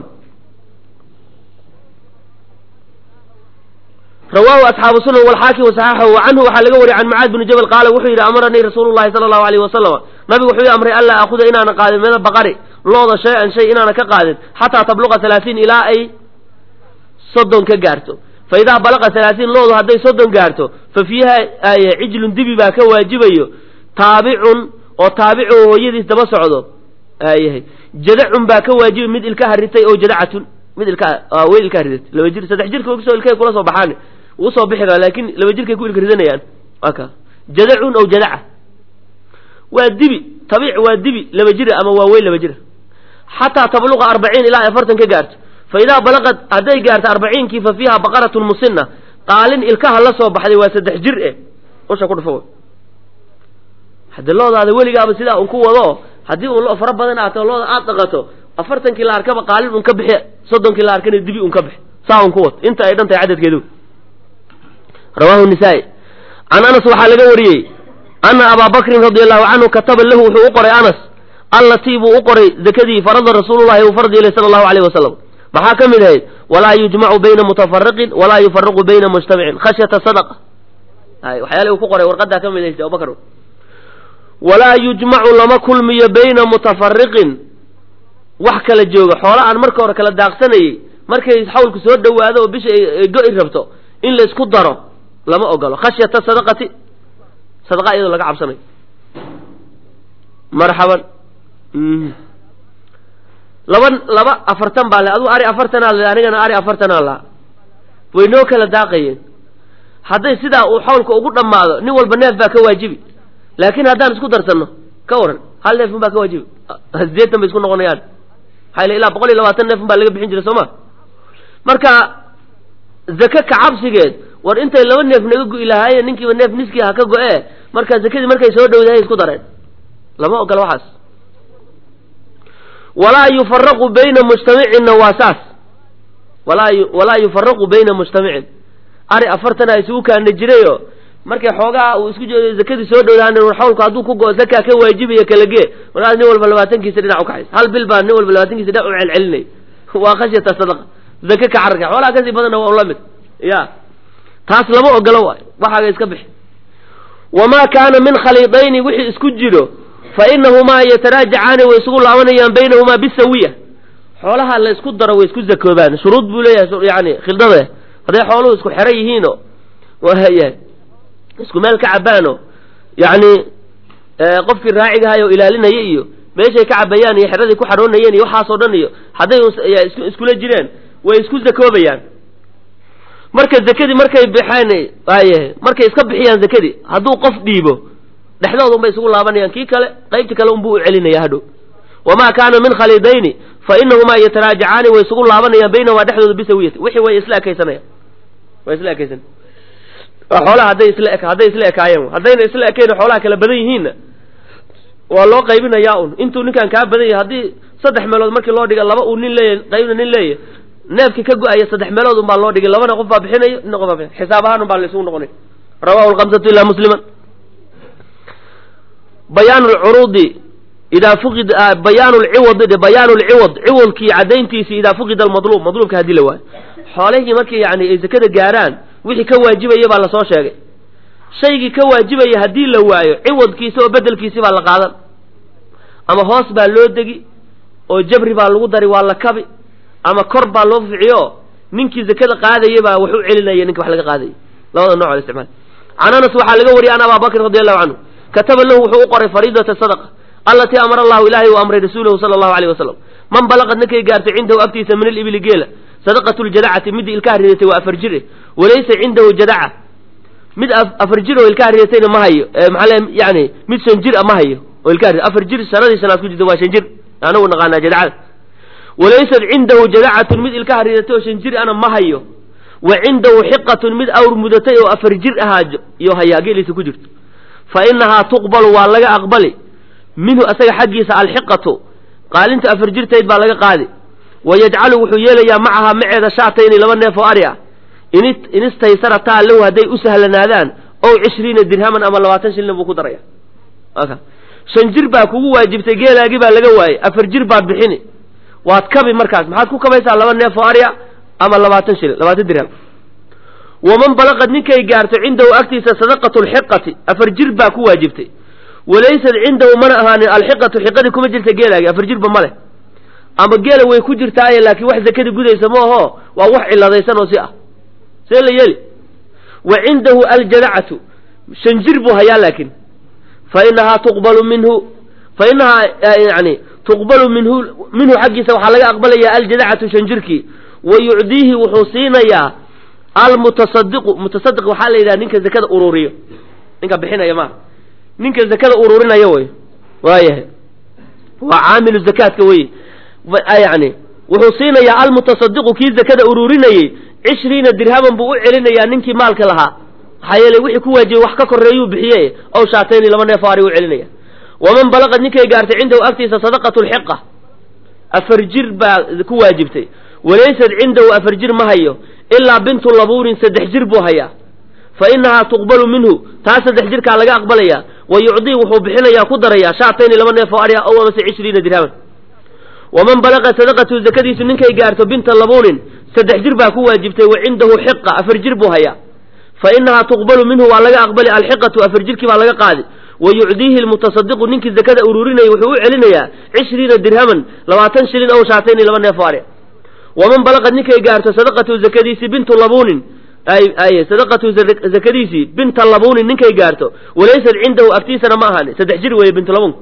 S1: rawaahu asxaabu sunan walxaakim wasaxaxahu wa canhu waxaa laga wariyay can mucaad bini jabal qaala wuxuu yidhi amaranii rasuulu llahi sala allahu alayhi wasalama nabigu wuxuu ii amray anlaa akuda inaana qaadin mina baqari looda shay-an shay inaana ka qaadin xataa tabluqa halaatiin ilaa ay soddon ka gaarto fa idaa balaqa halaatiin loodu hadday soddon gaarto fa fiiha ay cijlun dibi baa ka waajibayo taabicun oo taabicu hooyadiis daba socdo ayahay jadacun baa ka waajibi mid ilkaha ritay oo jadacatun mid ilkaha weyl ilkaha ridatay laba jir saddex jirka kusoo ilkahay kula soo baxaan wuu soo bixi karaa laakin laba jirkay ku ilka ridanayaan waa ka jadacun aw jadaca waa dibi tabiic waa dibi laba jira ama waa weyl laba jira xataa tabluqa arbaciin ilaa afartan ka gaarto fa idaa balaqad hadday gaarto arbaciinkii fa fiiha baqaratun musina qaalin ilkaha la soo baxday waa saddex jir eh usha ku dhufo haddii loodaada weligaaba sidaa un ku wado haddii un lo fara badan aato looda aad dhaqato afartankii la arkaba qaalin un ka bixi soddonkii la arkana dibi un ka bixi saa un ku wad inta ay dhan tahay cadadkeedu rawaahu nisaa-i can anas waxaa laga wariyey ana abaa bakrin radia allahu canhu kataba lahu wuxuu u qoray anas allatii buu u qoray zakadii farada rasuulullahi uu farad yeelay sala allahu alayh wasalam maxaa ka mid ahayd walaa yujmacu bayna mutafariqin walaa yufaraqu bayna mujtamicin khashyata sadaqa waxyaala uu ku qoray warqadaa ka mid haysta abubakr walaa yujmacu lama kulmiyo bayna mutafariqin wax kala jooga xoola aan marka hore kala daaqsanayey markay xawlku soo dhowaado oo bisha ay go-i rabto in la isku daro lama ogolo khashyata sadaqati sadaqa iyadoo laga cabsanayo marxaban laba laba afartan baa le aduu ari afartanaa le anigana ari afartanaa laha way noo kala daaqayeen hadday sidaa uu xawlka ugu dhammaado nin walba neef baa ka waajibi laakin haddaan isku darsanno ka waran hal neefun baa ka waajibi sideetan bay isku noqonayaan maxaa ile ilaa boqol iyo labaatan neefun baa laga bixin jiray soo ma marka zake kacabsigeed war intay laba neef naga go-i lahaayeen ninkiiba neef niskii ha ka go-ee marka zakadii markay soo dhowdahay isku dareen lama ogola waxaas walaa yufaraqu bayna mujtamicinna waa saas walaa walaa yufaraqu bayna mujtamicin ari afartana isugu kaana jirayo markay xoogaa uu isku jeedo zakadii soo dhowdaan war xawlku hadduu ku go zakaa ka waajibaya kala gee markaas nin walba labaatankiisa dhinac ukaxays hal bil baa nin walba labaatankiisa dhinac u celcelinay waa khashyata sadaqa zake ka cararka xoolaha kasii badanna waa ula mid ya taas lama ogolo waay waxaaga iska bixi wamaa kaana min khaliidayni wixii isku jiro fa inahumaa yataraajacaani way isugu laabanayaan baynahumaa bisawiya xoolaha la isku daro way isku zakoobaan shuruud buu leeyahay yani khildade hadday xooluhu isku xeran yihiino wayahay isku meel ka cabaano yacni qofkii raacigahay oo ilaalinaya iyo meeshay ka cabayaan iyo xeradii ku xadhoonayeen iyo waxaasoo dhan iyo hadday iskula jireen way isku zakoobayaan marka zakadii markay bixeen waayahay markay iska bixiyaan zakadii hadduu qof dhiibo dhexdooda unbay isugu laabanayaan kii kale qaybtii kale unbuu u celinaya hadhow wamaa kaana min khaliidayni fa inahumaa yataraajacaani way isugu laabanayaan baynahumaa dhexdooda bisawiyati wixii way isla ekaysanayaan way isla ekaysan xoolaha hadday isla e hadday isla ekaayeen haddayna isla ekayn xoolaha kala badan yihiinna waa loo qaybinayaa un intuu ninkan kaa badan yahay haddii saddex meelood markii loo dhiga laba uu nin leeyahy qaybna nin leeyahy neefkii ka go-aya saddex meelood un baa loo dhigay labana qof baa bixinayo nina qof baa bixinay xisaab ahaan un baa la isugu noqonay rawahu lkamsatu ilaa musliman bayaan lcuruudi idaa fuqid bayaan lciwadi bayaan lciwad ciwadkii cadayntiisi idaa fuqida almadluub madluubka haddii la waayo xoolihii markii yani ay zakada gaaraan wixii ka waajibaya baa lasoo sheegay shaygii ka waajibaya haddii la waayo ciwadkiisi oo bedelkiisi baa la qaadan ama hoos baa loo degi oo jabri baa lagu dari waa la kabi ama kor baa loo ficiyo ninkii zakada qaadaya baa wax u celinaya ninki wax laga qaadayay labada nooc isticmaal can anas waxaa laga wariyay an abaa bakr radi allahu canhu kataba lahu wuxuu u qoray fariidata sadaqa allatii amara allahu ilaahay u amray rasuulahu sala allahu alayh wasalam man balaqad ninkay gaartay cindahu agtiisa min alibili geela sadaqatu ljadacati mid ilkaha ridatay waa afar jire walaysa cindahu jadaca mid afar jir oo ilkaha ridatayna ma hayo maxaa le yani mid shan jir a ma hayo oo ilkaha afar jir sanadii sanaad ku jirta waa shan jir anagu naqaanaa jadacada walaysat cindahu jadacatun mid ilkaha ridatay oo shan jir ana ma hayo wa cindahu xiqatun mid awr mudatay oo afar jir ahaa iyo hayaa geeliisa ku jirto fa inahaa tuqbalu waa laga aqbali minhu asaga xaggiisa alxiqatu qaalinta afar jirtayd baa laga qaadi wa yajcalu wuxuu yeelayaa macahaa maceeda shaatayni laba neef oo ari ah in istaysarataa lahu hadday u sahlanaadaan ow cishriina dirhaman ama labaatan shilin buu ku daraya shan jir baa kugu waajibtay geelaagii baa laga waayey afar jir baad bixini waad kabi markaas maxaad ku kabaysaa laba neef oo ari ah ama labaatan shilin labaatan dirham waman balaqad ninkay gaarto cindahu agtiisa sadaqatu lxiqati afar jir baa ku waajibtay walaysad cindahu mana ahaanin alxiqatu xiqadii kuma jirta geelaagi afar jirba ma leh ama geela way ku jirtaaye laakiin wax zakadii gudaysa ma aho waa wax ciladaysan oo si ah see la yeeli wa cindahu aljadacatu shan jir buu hayaa laakiin fa inahaa tuqbalu minhu fa inahaa yani tuqbalu minhu minhu xaggiisa waxaa laga aqbalayaa aljadacatu shan jirkii wa yucdiihi wuxuu siinayaa almutasadiqu mutasadiq waxaa la yidhaha ninka zakada ururiyo ninka bixinaya maaha ninka zakada ururinaya wey waayahay waa caamilu zakaadka wey yani wuxuu siinayaa almutasadiqu kii zakada ururinayey cishriina dirhaman buu u celinayaa ninkii maalka lahaa maxaa yeeley wixii ku waajibay wax ka koreeyuu bixiye ow shaatayni laba neef ari u celinaya waman balaqad ninkay gaartay cindahu agtiisa sadaqatu lxiqa afar jir baa ku waajibtay walaysad cindahu afar jir ma hayo ilaa bintu labuurin saddex jir buu hayaa fa inahaa tuqbalu minhu taa saddex jirkaa laga aqbalayaa wa yucdii wuxuu bixinayaa ku darayaa shaatayni laba neef oo ari ah ow amase cishriina dirhaman waman balaqa sadaqatu zakadiisu ninkay gaarto binta labuunin saddex jir baa ku waajibtay wa cindahu xiqa afar jir buu hayaa fa inahaa tuqbalu minhu waa laga aqbali alxiqatu afar jirkii baa laga qaadi wa yucdiihi lmutasadiqu ninkii zakada ururinayay wuxuu u celinayaa cishriina dirhaman labaatan shilin ow shaatayni laba neef oo ari waman balaqad ninkay gaarto sadaqatu zakadiisii bintu labuunin ay sadaqatu zakadiisii binta labuunin ninkay gaarto walaysad cindahu agtiisana ma ahaani saddex jir weeye bintu labuun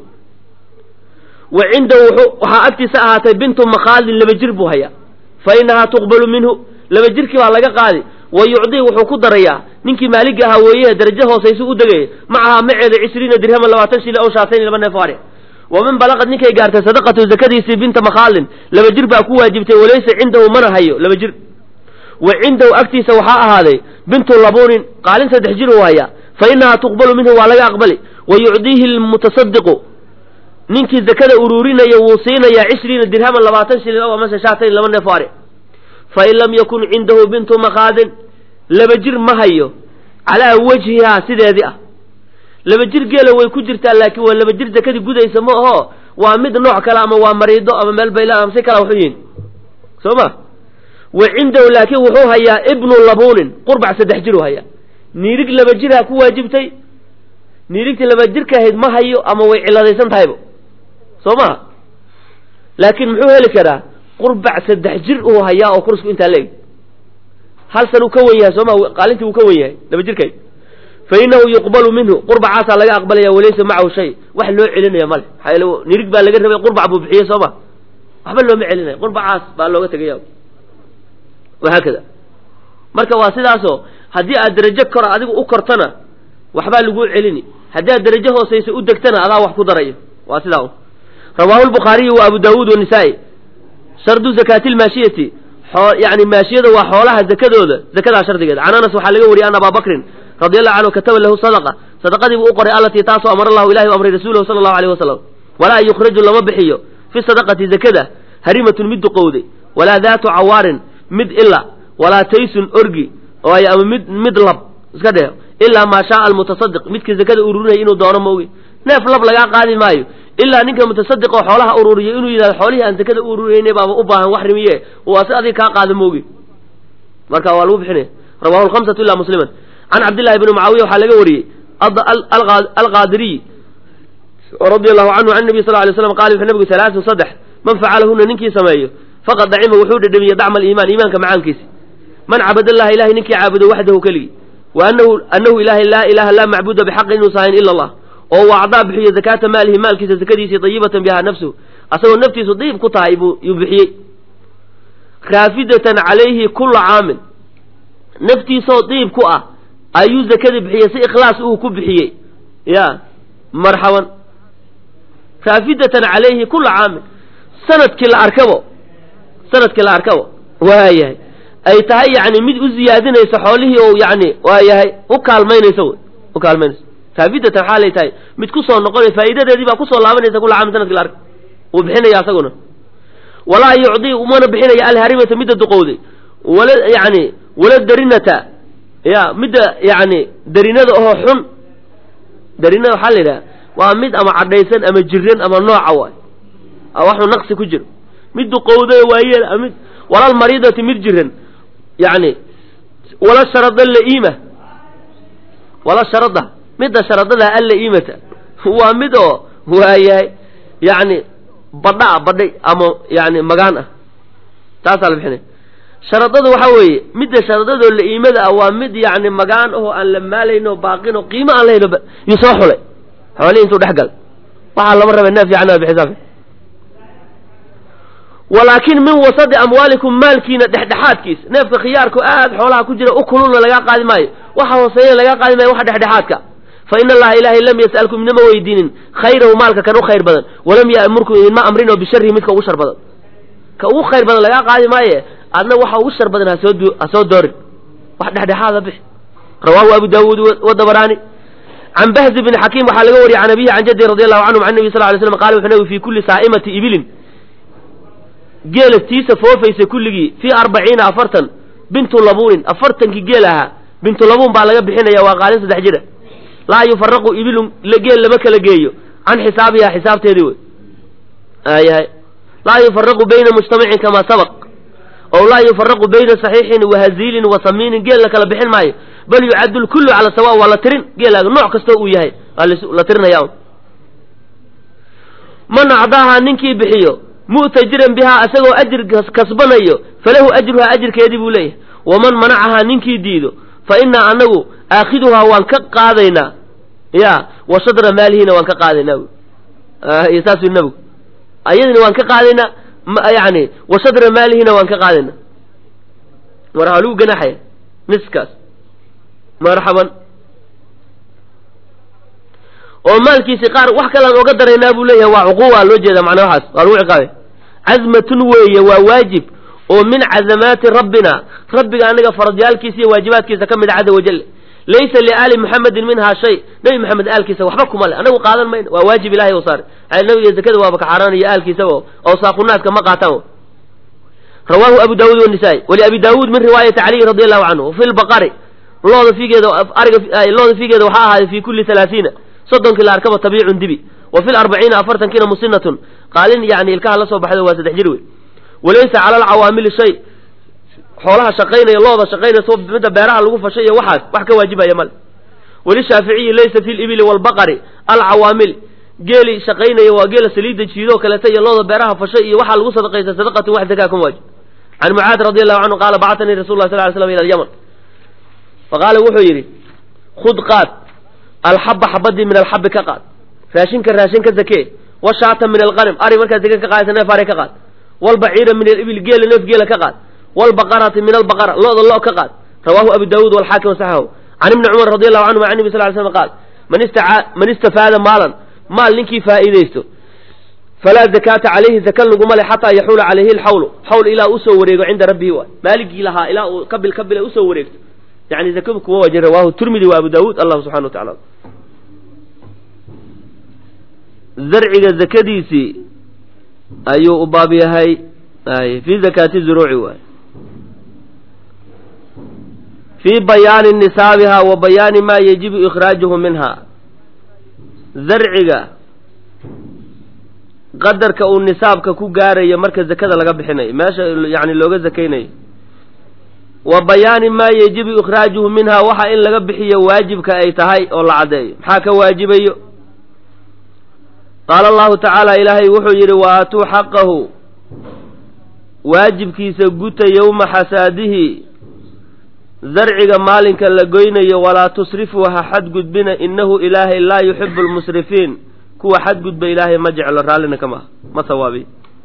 S1: wa cindahu waxaa agtiisa ahaatay bintu makhaalin laba jir buu hayaa fa inahaa tuqbalu minhu laba jirkii baa laga qaadi wa yucdii wuxuu ku darayaa ninkii maaliga ahaa weeye darajo hoosaysu u degaya macahaa maceeda cishriina dirhaman labaatan shili ow shaatayn laba neef ari waman balaqad ninkay gaartay sadaqatu zakadiisii binta makhaalin laba jir baa ku waajibtay walaysa cindahu mana hayo laba jir wa cindahu agtiisa waxaa ahaaday bintu labuunin qaalin saddex jir uu hayaa fa inahaa tuqbalu minhu waa laga aqbali wa yucdiihi lmutasadiqu ninkii zakada ururinaya wuu siinayaa cishriina dirhaman labaatan shilin ow amase shaatayn laba neef ari fain lam yakun cindahu bintu makhaadin laba jir ma hayo calaa wajhihaa sideedii ah laba jir geela way ku jirtaa laakiin waa laba jir zakadii gudaysa ma aho waa mid nooc kale ama waa mariido ama meel bayla ama si kala waxu yihin soo ma wa cindahu laakiin wuxuu hayaa ibnu labuunin qurbac saddex jir uu hayaa niirig laba jirhaa ku waajibtay niirigtii laba jirka ahayd ma hayo ama way ciladaysan tahayba soo maha laakiin muxuu heli karaa qurbac saddex jir uu hayaa oo kursku intaa leeg hal san uu ka wen yahay sooma qaalintii uu ka wen yahay laba jirkay fa inahu yuqbalu minhu qurbacaasaa laga aqbalaya walaysa macahu shay wax loo celinaya male maxaa yeele nirig baa laga rabay qurbac buu bixiyey sooma waxba looma celinaya qurbacaas baa looga tegaya wahaakada marka waa sidaasoo haddii aad darajo kor adigu u kortana waxbaa laguu celini haddii aad darajo hoosaysa u degtana adaa wax ku darayo waa sidaa rawaahu lbukhaariyu wa abu daawuud wanisaa'i shardu zakaati lmaashiyati yani maashiyada waa xoolaha zakadooda zakadaa shardigeeda can anas waxaa laga wariyay an abaa bakrin radi allahu canhu kataba lahu sadaqa sadaqadii buu u qoray allatii taasoo amara allahu ilahi u amray rasuulahu sala allahu alayh wasalam walaa yukhraju lama bixiyo fi sadaqati zakada harimatun mid duqowday walaa daatu cawaarin mid ila walaa taysun orgi waayo ama mid mid lab iska dheh ilaa maa shaaa almutasadiq midkii zakada ururinaya inuu doono maogi neef lab lagaa qaadi maayo ilaa ninka mutasadiq oo xoolaha ururiyo inuu yidhahdo xoolihii aan zakada u ururiyeyne baaba u baahan wax rimiye uu asi adiga kaa qaado maogi marka waa lagu bixinaya rawahu lhamsatu ila musliman can cabdillahi bni mucaawiya waxaa laga wariyey alqaadiriy radi allahu canhu can nabiy sal lay slam qala wuxuu nabigu salaasun saddex man facalahuna ninkii sameeyo faqad dacima wuxuu dhedhamiye dacma aliimaan iimaanka macaankiisi man cabadallaha ilahay ninkii caabudo waxdahu keligii wa anahu anahu ilahay laa ilaha laa macbuda bixaqin inuusa ahayn ila allah oo u acdaa bixiyo zakaata maalihi maalkiisa zakadiisii dayibatan biha nafsuhu asagoo naftiisu dayib ku tahay buu yuu bixiyey raafidatan calayhi kula caamin naftiisoo diib ku ah ayuu zakada bixiyey si ikhlaas uu ku bixiyey ya marxaban raafidatan calayhi kula caamin sanadkii la arkabo sanadkii la arkabo waayahay ay tahay yani mid u ziyaadinayso xoolihii oo yani waayahay u kaalmaynayso wy u kaalmaynayso raafidatan waxaa lay tahay mid kusoo noqonay faa'iidadeedii baa kusoo laabanaysa kula caamin sanadkii la arka wuu bixinaya asaguna walaa yucdii umana bixinaya alharimata midda duqowday wala yani wala darinata ya midda yani darinada oo xun darinada waxaa la yidhaha waa mid ama cadhaysan ama jiran ama nooca waay waxuu naqsi ku jiro mid duqowday waayeel mid walal mariidati mid jiran yani wala sharada la'iima wala sharada midda sharadada alla'iimata waa mid oo waayahay yani badha badhay ama yani magaan ah taasaa la bixinaya sharadada waxaa weeye midda sharadadoo la'iimada ah waa mid yani magaan ahoo aan la maalayno baaqino qiimo aan lahayno yuu soo xulay xoolihii intuu dhex gal waxaa lama raba neef fiican bixisaa walaakin min wasadi amwaalikum maalkiina dhexdhexaadkiisa neefka khiyaarku aad xoolaha ku jira u kululna lagaa qaadi maayo waxa hooseeyana lagaa qaadi maayo waxa dhexdhexaadka fa ina allaha ilaahay lam yas'alkum idinama weydiinin khayrahu maalka kan u khayr badan walam ya'murkum idinma amrinoo bisharihi midka ugu shar badan ka ugu khayr badan lagaa qaadi maaye adna waxa ugu shar badan hasoo ha soo doorin wax dhexdhexaada bix rawaahu abu daawuud wadabaraani can bahzi bni xakiim waxaa laga wariyay can abihi can jaddi radi allahu canhum can nabi sal lay slam qala wuxuu nabi fi kulli saa'imati ibilin geela tiisa foofaysa kulligii fii arbaciina afartan bintu labuunin afartankii geel ahaa bintu labuun baa laga bixinaya waa qaalin saddex jira laa yufaraqu ibilun geel lama kala geeyo can xisaabiha xisaabteedii wey ayahay laa yufaraqu bayna mujtamacin kamaa sabaq ow laa yufaraqu bayna saxiixin wa haziilin wa samiinin geel la kala bixin maayo bal yucaddu lkullu cala sawa waa la tirin geelaaga nooc kastoo uu yahay waa la tirinaya man acdaahaa ninkii bixiyo mu'tajiran bihaa isagoo ajir kasbanayo falahu ajruhaa ajirkeedii buu leeyahay waman manacahaa ninkii diido fa innaa anagu aakhiduhaa waan ka qaadaynaa ya wa shadra maalihiina waan ka qaadaynaa iyo saasuu nabigu ayadina waan ka qaadaynaa yani wa shadra maalihiina waan ka qaadaynaa mar waxaa lagu ganaxaya niskaas marxaban oo maalkiisi qaar wax kalaan oga daraynaa buu leeyahay waa cuquuba loo jeeda macnaa waxaas waa lagu ciqaabay cazmatun weeye waa waajib oo min cazamaati rabbina rabbiga anaga faradyaalkiisa iyo waajibaadkiisa ka mid a caza wajal laysa liaali muxamedin minhaa shay nebi maxamed aalkiisa waxba kuma le anagu qaadan mayno waa waajib ilahay u saaray nabiga zakada waaba ka xaaraanaya aalkiisaba oo saaqunaadka ma qaataan rawaahu abu daawuud wanisaa-i waliabi daawuud min riwaayati caliyi radi allahu canhu fi lbaqari looda figeeda ariga looda figeeda waxaa ahaaday fi kulli halaasiina soddonkii la arkaba tabiicun dibi wa fi larbaciina afartankiina musinatun qaalin yani ilkaha la soo baxdo waa saddex jir wey walaysa cala alcawaamili shay xoolaha shaqaynaya looda shaqaynayso midda beeraha lagu fashay iyo waxaas wax ka waajibaya male walishaaficiyi laysa fi libili waalbaqari alcawaamil geeli shaqaynaya waa geela saliidda jiidoo kaleeta iyo looda beeraha fashay iyo waxaa lagu sadaqaysa sadaqatin wax zakaa kuma waajib can mucaad radi allahu canhu qaala bacatanii rasul lah sal ly slam ila alyaman faqaala wuxuu yidhi khud qaad alxaba xabadii min alxabi ka qaad raashinka raashin ka zakee washaata min alqanim ari markaad zake ka qaadaysa neef ari ka qaad walbaciira min alibil geela neef geela ka qaad walbaqarati min albaqara lo-da lo ka qaad rawahu abu daawuud walxaakim wasaxahu can ibni cumar radi allahu canhuma can nabi sal ly slam qaal man istaa man istafaada maalan maal ninkii faa'iidaysto falaa zakaata calayhi zaka laguma le xataa yaxuula calayhi lxawlu xawl ilaa usoo wareego cinda rabbihi waay maaligii lahaa ilaa uu kabil kabila usoo wareegto yani zakadu kuma waajin rawahu tirmidi wa abu daawuud allahu subxana wa tacala zarciga zakadiisii ayuu u baab yahay ay fi zakaati zuruuci waay fii bayaani nisaabiha wa bayaani maa yajibu ikhraajuhu minha zarciga qadarka uu nisaabka ku gaarayo marka zakada laga bixinayo meesha yani looga zakaynayo wa bayaani maa yajibu ikhraajuhu minha waxa in laga bixiyo waajibka ay tahay oo la caddeeyo maxaa ka waajibayo qaala allahu tacaala ilaahay wuxuu yidhi wa aatuu xaqahu waajibkiisa guta yowma xasaadihi zarciga maalinka la goynayo walaa tusrifuu ha xadgudbina innahu ilaahay laa yuxibu lmusrifiin kuwa xadgudba ilaahay ma jeclo raallina kama ah ma sawaabi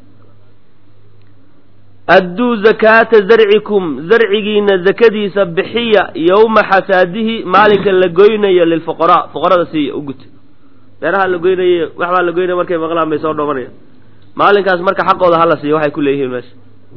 S1: adduu zakaata zarcikum zarcigiina zakadiisa bixiya yowma xasaadihi maalinka la goynayo lilfuqaraa fuqarada siiya u guta beeraha la goynaye waxbaa la goynaya markay maqlaan bay soo dhoomanayaan maalinkaas marka xaqooda hala siiyo waxay ku leeyihiin meesha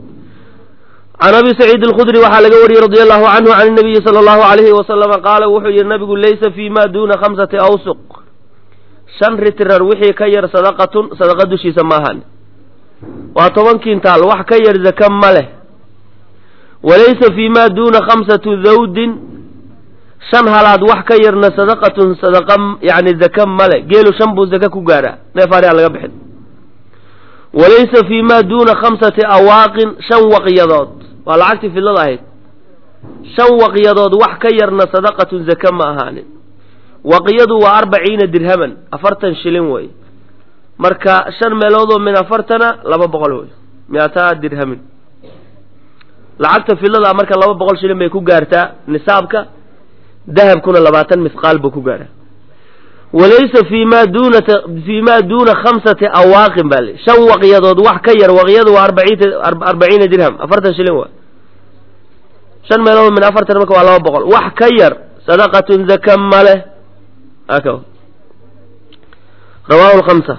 S1: can abi saciid alkhudri waxaa laga wariyey radia allahu canhu can nabiyi sala allahu alayhi wasalama qaala wuxuu yihi nabigu laysa fii ma duuna khamsati awsuq shan ritirar wixii ka yar sadaqatun sadaqa dushiisa ma ahan waa toban kintaal wax ka yar zaka ma leh walaysa fii ma duuna khamsatu dawdin shan halaad wax ka yarna sadaqatun sadaqa yani zaka male geelu shan buu zaka ku gaaraa neef ariha laga bixin walaysa fii ma duuna khamsati awaaqin shan waqyadood waa lacagtii fidlada ahayd shan waqyadood wax ka yarna sadaqatun zaka ma ahaanin waqyadu waa arbaciina dirhaman afartan shilin wey marka shan meeloodoo min afartana laba boqol wey miataa dirhamin lacagta fidlada marka laba boqol shilin bay ku gaartaa nisaabka dahabkuna labaatan mithqaal buu ku gaadha walaysa fii ma duuna fii ma duuna khamsati awaaqin baa li shan waqyadood wax ka yar waqyadu waa arbaciin arbaciina dirham afartan shilin waa shan meelood min afartan marka waa laba boqol wax ka yar sadaqatun zaka male aka rawahu lkhamsa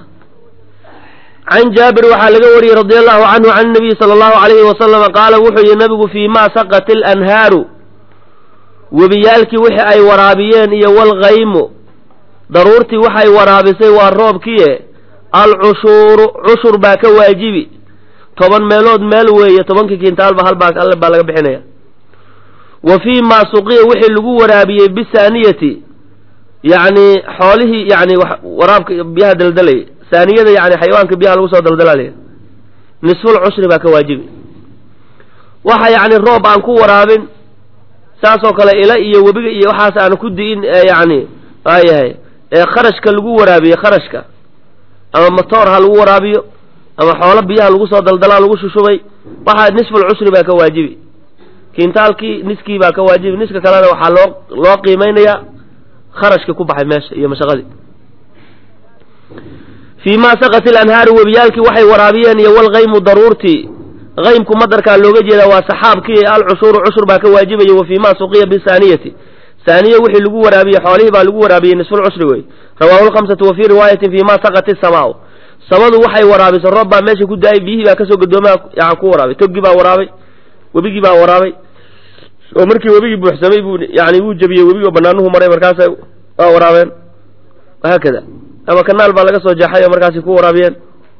S1: can jaabir waxaa laga wariyey radi allahu canhu can nabiyi sala allahu alayhi wasalama qaala wuxuu yihi nabigu fii ma saqat lanhaaru webiyaalkii wixii ay waraabiyeen iyo walkaymu daruurtii waxay waraabisay waa roobkiie alcushuuru cushur baa ka waajibi toban meelood meel weeye tobankii kintaalba halbaa alle baa laga bixinaya wa fii maa suqiya wixii lagu waraabiyey bisaaniyati yacni xoolihii yani waraabka biyaha daldalayay saaniyada yani xayawaanka biyaha lagu soo daldalaalaya nisful cushri baa ka waajibi waxa yani roob aan ku waraabin saasoo kale ila iyo webiga iyo waxaas aanu ku di'in yani waayahay ee kharashka lagu waraabiye kharashka ama matoor ha lagu waraabiyo ama xoolo biyaha lagu soo daldalaa lagu shushubay waxaa nisful cusri baa ka waajibi kintaalkii niskii baa ka waajibi niska kalena waxaa loo loo qiimeynayaa kharashka ku baxay meesha iyo mashaqadii fii ma saqat ilanhaaru webiyaalkii waxay waraabiyeen iyo walkaymu daruurtii kaymku madarkaa looga jeedaa waa saxaabkii alcushuuru cushur baa ka waajibaya wa fii ma suqiya bisaaniyati saaniye wixii lagu waraabiyey xoolihii baa lagu waraabiyey nisful cushri wey rawaahu lkhamsatu wa fii riwaayatin fii ma saqat isamaau samadu waxay waraabisay roob baa meesha ku daayay biyihii baa kasoo gadoomaa yan ku waraabay toggii baa waraabay webigii baa waraabay oo markii webigii buuxsamay buu yani wuu jebiyey webigii oo banaanuhu maray markaasa waa waraabeen wahaakada ama kanaal baa laga soo jeexay oo markaasi ku waraabiyeen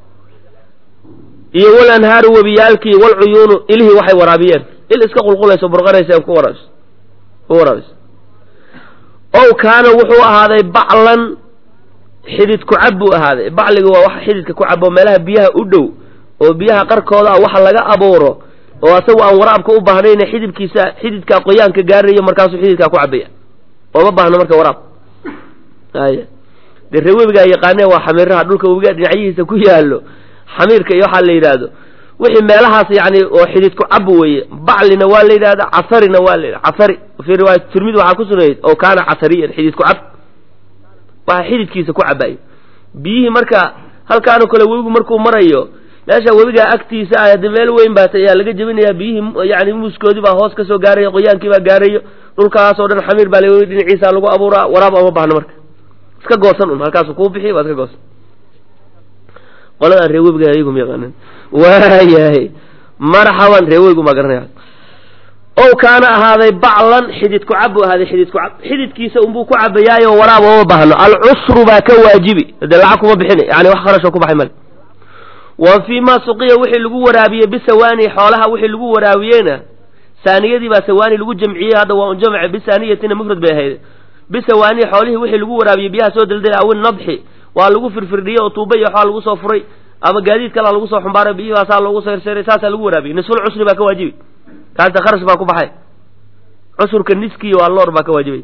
S1: iyo wal anhaaru webiyaalkii walcuyuunu ilihii waxay waraabiyeen il iska qulqulayso burqanaysa ku waraabis ku waraabis ow kaana wuxuu ahaaday baclan xidid ku cab buu ahaaday bacliga waa wax xididka ku cabo meelaha biyaha u dhow oo biyaha qarkooda ah waxa laga abuuro oo asagu aan waraabka u baahnayna xididkiisa xididkaa qoyaanka gaarayo markaasuu xididkaa ku cabaya ooma baahno marka waraab ay dee ree webigaa yaqaanee waa xamiiraha dhulka webigaa dhinacyihiisa ku yaallo xamiirka iyo waxaa la yidhaahdo wixii meelahaas yani oo xididku cab weeye baclina waa la yidhahda casarina waa la yidhahda casari fii riwaayat tirmidi waxaa ku sunayd oo kaana casariyan xididku cab waxa xididkiisa ku cabayo biyihii marka halkaanoo kale webigu markuu marayo meesha webigaa agtiisa ah hadii meel weyn baa ayaa laga jebinayaa biyihii yani muuskoodii baa hoos kasoo gaaraya qoyaankii baa gaarayo dhulkaasoo dhan xamiir baa la dhinaciisa lagu abuuraa waraab ama baahno marka iska goosan un halkaasu kuu bixi waa iska goosan qoladaan reewebiga ayagu ma yaqaanan waayahay marxaban reeweygu ma garanaya ow kaana ahaaday baclan xidid ku cab buu ahaaday xidid ku cab xididkiisa unbuu ku cabayaayo waraaba uma baahno alcusru baa ka waajibi dee lacag kuma bixina yani wax kharashoo ku baxay male wa fii ma suqiya wixii lagu waraabiyey bisawaani xoolaha wixii lagu waraabiyeyna saaniyadii baa sawaani lagu jamciyey hadda waa un jamce bisaaniyatina mufrad bay ahayd bisawaani xoolihii wixii lagu waraabiyey biyaha soo daldalay awin nadxi waa lagu firfirdhiyey oo tuuba iyo waxaa lagu soo furay ama gaadiid kalaa lagu soo xumbaaray biyahaasaa loogu sirsiray saasaa lagu waraabiyey nisful cusri baa ka waajibi kaasa kharash baa ku baxay cusurka niskiiyo waa loor baa ka waajibay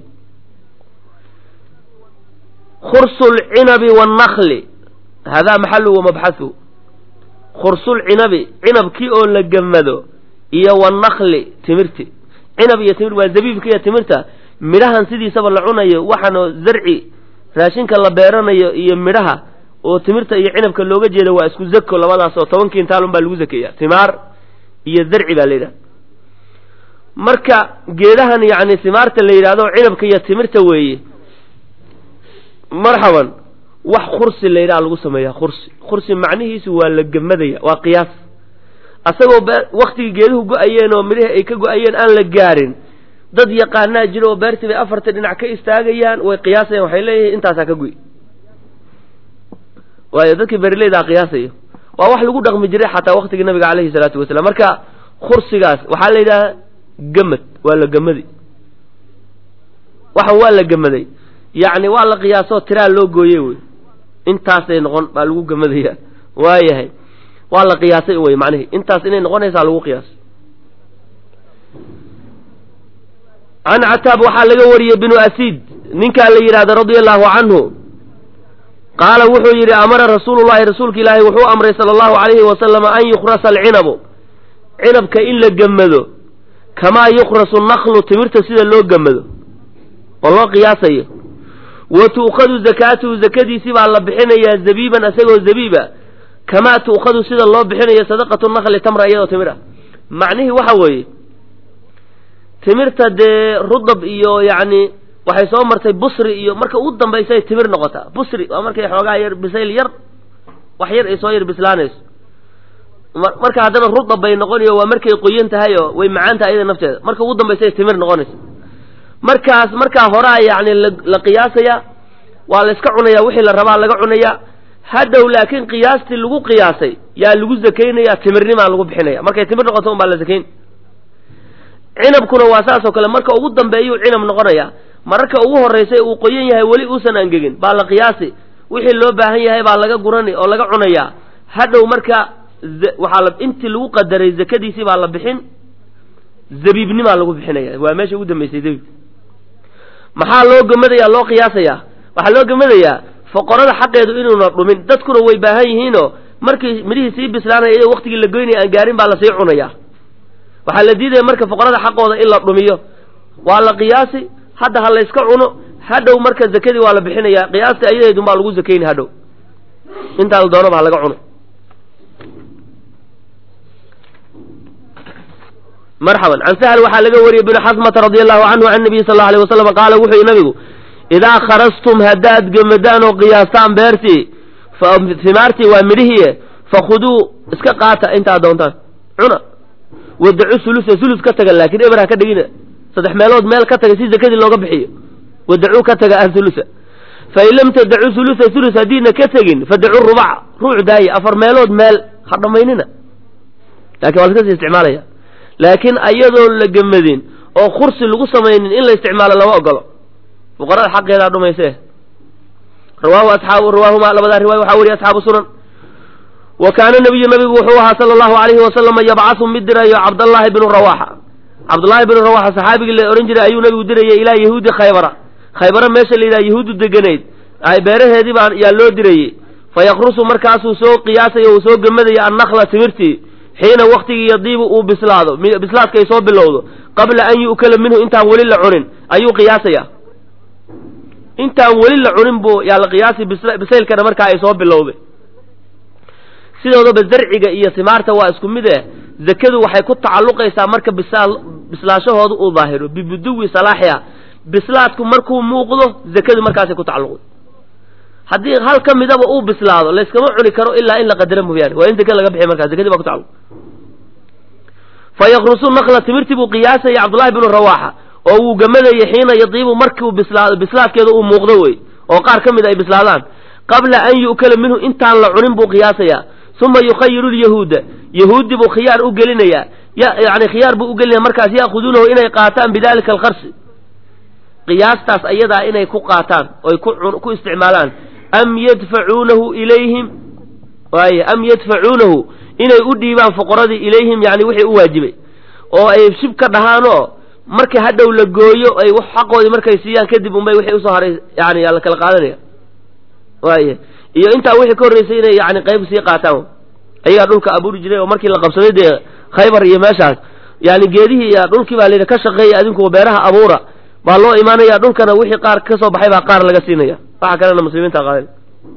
S1: khursu lcinabi wannakli hadaa maxalu wa mabxathu khursulcinabi cinabkii oo la gemado iyo wannakli timirti cinab iyo timir waa zabiibka iyo timirta midhahan sidiisaba la cunayo waxaanoo zarci raashinka la beeranayo iyo midhaha oo timirta iyo cinabka looga jeeda waa isku zako labadaas oo toban kiintaalun baa lagu zakeeya timaar iyo zarci baa la yidhaha marka geedahan yacni timaarta la yidhahdo cinabka iyo timirta weeye marxaban wax khursi la yidhaha lagu sameeyaa khursi khursi macnihiisu waa la gemadaya waa qiyaas asagoo waktigii geeduhu go-ayeen oo midhihii ay ka go-ayeen aan la gaarin dad yaqaanaa jiro oo beertii bay afarta dhinac ka istaagayaan way qiyaasayaan waxay leeyihiin intaasaa ka guy waayo dadkii beeraleydaa qiyaasayo waa wax lagu dhaqmi jiray xataa waktigii nabiga caleyhi salaatu wasalaam marka khursigaas waxaa la yidhaha gemad waa la gemaday waxan waa la gemaday yacni waa la qiyaasoo tiraa loo gooyey wey intaasay noqon baa lagu gemadaya waayahay waa la qiyaasay wey macnihi intaas inay noqonaysaa lagu qiyaasay can cataab waxaa laga wariyey binu asiid ninkaa la yidhahda radia allahu canhu qaala wuxuu yidhi amara rasuulullahi rasuulka ilaahi wuxuu amray sala allahu calayhi wasalama an yukhrasa alcinabu cinabka in la gemado kamaa yukhrasu naklu timirta sida loo gemado oo loo qiyaasayo wa tu'khadu zakaatuhu zakadiisi baa la bixinayaa zabiiban isagoo zabiiba kamaa tu'khadu sida loo bixinayo sadaqatu nakli tamra iyadoo timir ah macnihii waxa weeye timirta dee rudab iyo yacni waxay soo martay busri iyo marka ugu dambaysay timir noqotaa busri waa markay xoogaa yar bisayl yar wax yar ay soo yar bislaanayso marka haddana rudab bay noqonayo waa markay qoyan tahay oo way macaan tahay iyada nafteeda marka ugu dambaysay timir noqonaysa markaas markaa horaa yacni la qiyaasaya waa la iska cunaya wixii la rabaa laga cunaya hadhow laakiin qiyaastii lagu qiyaasay yaa lagu zakaynaya timirnimaa lagu bixinaya markay timir noqoto un baa la zakayn cinabkuna waa saas oo kale marka ugu dambeeyuu cinab noqonaya mararka ugu horraysay uu qoyan yahay weli uusan angegin baa la qiyaasi wixii loo baahan yahay baa laga gurani oo laga cunaya hadhow marka waxaa la intii lagu qadaray zakadiisii baa la bixin zabiibnimaa lagu bixinaya waa meesha ugu dambaysay zabiib maxaa loo gemadaya loo qiyaasaya waxaa loo gemadayaa foqorada xaqeedu inuuna dhumin dadkuna way baahan yihiinoo markii midhihii sii bislaanaya iyadoo waktigii la goynaya aan gaarin baa lasii cunaya waxaa la diidaya marka foqorada xaqooda in la dhumiyo waa la qiyaasi hadda ha la yska cuno hadhow marka zakadii waa la bixinaya qiyaasta ayadeedun baa lagu zakayni hadhow intaa la doonaba ha laga cuno marxaban can sahl waxaa laga wariyey bnu xasmata radi allahu canhu can nabiyi sal lla alay wasalam qaala wuxuu yihi nabigu idaa kharastum haddaad gemadaan oo qiyaastaan beertii himaartii waa midhihiie fakhuduu iska qaata intaad doontaan cuna wadacu sulusa sulus ka taga laakiin eber ha ka dhigina saddex meelood meel ka taga si zakadii looga bixiyo wadacuu ka taga ah sulusa fain lam tadacu sulusa sulus haddiina ka tegin fadacu rubac ruuc daaye afar meelood meel ha dhammaynina lakin waa laska sii isticmaalaya laakiin ayadoon la gemadin oo kursi lagu samaynin in la isticmaalo lama ogolo fuqarada xaqeedaa dhumayse rawaahu asxaabu rawaahuma labadaa riwaaya waxaa weriye asxaabu sunan wa kaana nabiyu nabigu wuxuu ahaa sala allahu alayhi wasalama yabcasu mid dirayo cabdallaahi bnu rawaxa cabdullaahi bnu rawaxa saxaabigii la odhan jiray ayuu nabigu dirayay ilaa yahuudi khaybara khaybara meesha la yidhaha yahuuddu deganayd beeraheedii baa yaa loo dirayey fa yakrusu markaasuu soo qiyaasayo uu soo gemadaya annakla timirtii xiina waktigii yadiibu uu bislaado bislaadka ay soo bilowdo qabla an yu'kala minhu intaan weli la cunin ayuu qiyaasaya intaan weli la cunin buu yaa la qiyaasi bisaylkana markaa ay soo bilowday sidoodaba zarciga iyo timaarta waa isku mid eh zakadu waxay ku tacalluqaysaa marka bisaal bislaashahooda uu daahiro bibuduwi salaaxiha bislaadku markuu muuqdo zakadu markaasay ku tacalluqday haddii hal ka midaba uu bislaado layskama cuni karo ilaa in la qadaro mooyaane waa in zake laga bixiy markaa zakadii baa ku tacalluq fa yakrusu nakla timirtii buu qiyaasaya cabdullahi binu rawaaxa oo wuu gamadayay xiina yadiibu markiu bislaado bislaadkeeda uu muuqdo wey oo qaar ka mid ay bislaadaan qabla an yu'kala minhu intaan la cunin buu qiyaasayaa uma yukhayiru lyahuuda yahuudi buu khiyaar u gelinayaa yani khiyaar buu u gelinaya markaas ya'khuduunahu inay qaataan bidalika alkarsi qiyaastaas ayadaa inay ku qaataan oy ku isticmaalaan am yadfacuunahu ilayhim waaye am yadfacuunahu inay u dhiibaan fuqaradii ilayhim yani wixii u waajibay oo ay shib ka dhahaanoo markii hadhow la gooyo ay xaqoodii markay siiyaan kadib unbay wixii usoo haray yani la kala qaadanaya waaye iyo intaa wixii ka horreysay inay yani qayb sii qaataan ayagaa dhulka abuuri jiray oo markii la qabsaday dee khaybar iyo meeshaas yani geedihii iyo dhulkii baa layidhi ka shaqeeya adinku beeraha abuura baa loo imaanaya dhulkana wixii qaar ka soo baxay baa qaar laga siinaya waxa kalena muslimiinta qaadan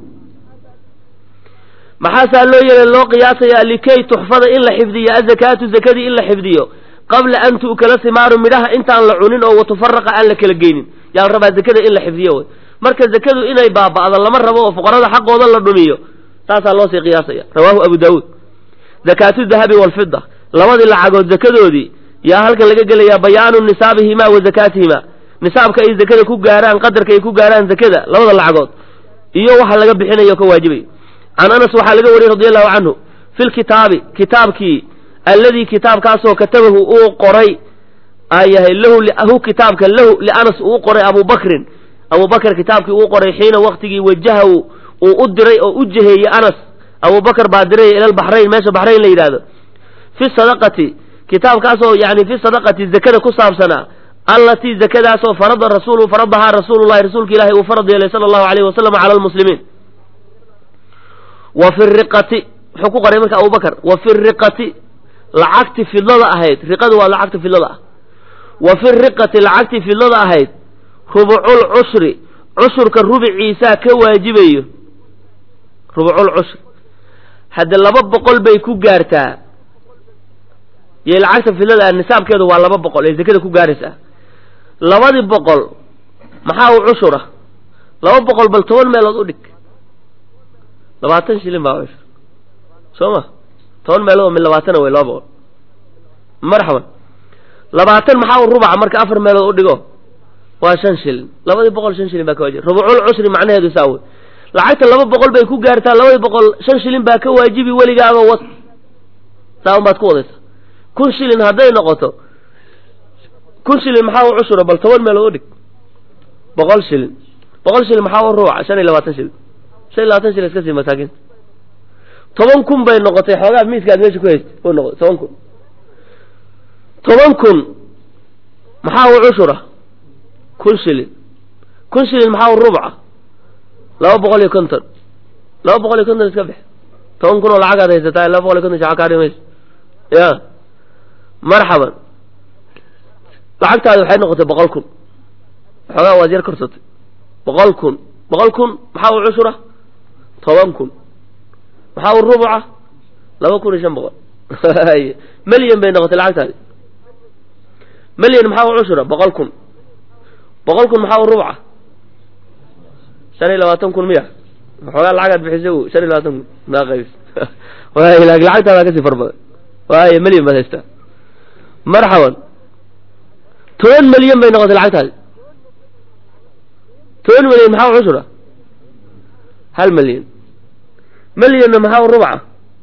S1: maxaasaa loo yeelay loo qiyaasaya likay tuxfada in la xifdiyo azakaatu zakadii in la xifdiyo qabla an tu'kala simaaru midhaha intaan la cunin oo watufaraqa aan la kala geynin yaa la rabaa zakada in la xifdiyo wey marka zakadu inay baaba'do lama rabo oo fuqarada xaqooda la dhumiyo taasaa loo sii qiyaasaya rawaahu abu daawuud zakaatu dahabi walfida labadii lacagood zakadoodii yaa halkan laga gelayaa bayaanu nisaabihima wa zakaatihima nisaabka ay zakada ku gaaraan qadarka ay ku gaaraan zakada labada lacagood iyo waxa laga bixinayo ka waajibayo can anas waxaa laga wariyey radi allahu canhu fi lkitaabi kitaabkii alladii kitaabkaasoo katabahu uu qoray ayahay lahu kitaabka lahu lianas uu qoray abu bakrin abu bakr kitaabkii uu qoray xiina waktigii wajahahu uu u diray oo u jeheeyey anas abu bakr baa diraya ila lbaxrayn meesha baxrayn la yidhahdo fi sadaqati kitaabkaasoo yani fi sadaqati zakada ku saabsanaa allatii zakadaasoo farada rasuulu faradahaa rasuulullahi rasuulka ilahi uu farad yeelay sala allahu alayh wasalam cala lmuslimiin wa fi riqati wuxuu ku qoray marka abu bakr wa fi riqati lacagti fidlada ahayd riqadu waa lacagta fidlada ah wa fi riqati lacagti fidlada ahayd rubucul cushri cushurka rubiciisaa ka waajibayo rubucul cushri hadde laba boqol bay ku gaartaa iyo lacagta fidlada ah nisaabkeedu waa laba boqol ee zakada ku gaaraysaa labadii boqol maxaa u cushura laba boqol bal toban meelood u dhig labaatan shilin baa cushur soo ma toban meelood oo min labaatana wey laba boqol marxaban labaatan maxaa u rubaca marka afar meelood u dhigo waa shan shilin labadii boqol shan shilin baa ka waajibi rubucul cushri macnaheedu saa wey lacagta laba boqol bay ku gaartaa labadii boqol shan shilin baa ka waajibi weligaaba wad saa un baad ku wadaysa kun shilin hadday noqoto kun shilin maxaa u cushura bal toban meelood u dhig boqol shilin boqol shilin maxaa u rubaca shan iyo labaatan shilin shan iyo labaatan shilin iska sii masaakiinta toban kun bay noqotay xoogaa miiska aad meesha ku haystay u noqotay toban kun toban kun maxaa u cushura kun shilin kun shilin maxaa u rubca laba boqol iyo konton laba boqol iyo konton iska bix toban kun oo lacagaad haysataa laba boqol iyo konton shaca kaa dhimayso ya marxaban lacagtaadi waxay noqotay boqol kun xoogaa waad yar korsatay boqol kun boqol kun maxaa u cushura toban kun maxaa u rubuca laba kun iyo shan boqol melyan bay noqotay lacagtaadi melyan maxaa u cushura boqol kun boqol kun maxaa u rubca shan iyo labaatan kun miya xoogaa lacagaad bixisay shan iyo labaatan kun maa qaybis waay lacagtaadaa kasii far badan waayo melyan baad haystaa marxaban toban milyan bay noqotay lacagtaadi toban milyan maxaa u cushura hal milyan milyanna maxaa u rubca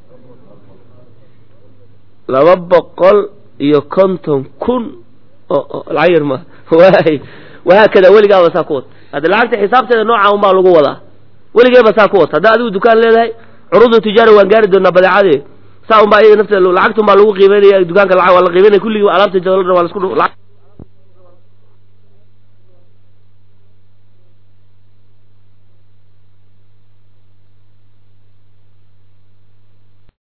S1: laba boqol iyo konton kun oo lacag yar maaha waay wahaakada weligaaba saa ku wata hadda lacagta xisaabteeda nooca un baa lagu wadaa weligeeba saa ku wata haddaa adigu dukaan leedahay curudu tijaara waan gaari doonaa badeecadee saa un baa iyada nafteeda lacagtun baa lagu qiimeynaya dukaanka lacag waa la qiimeynaya kulligii alaabta jadalada waa la isku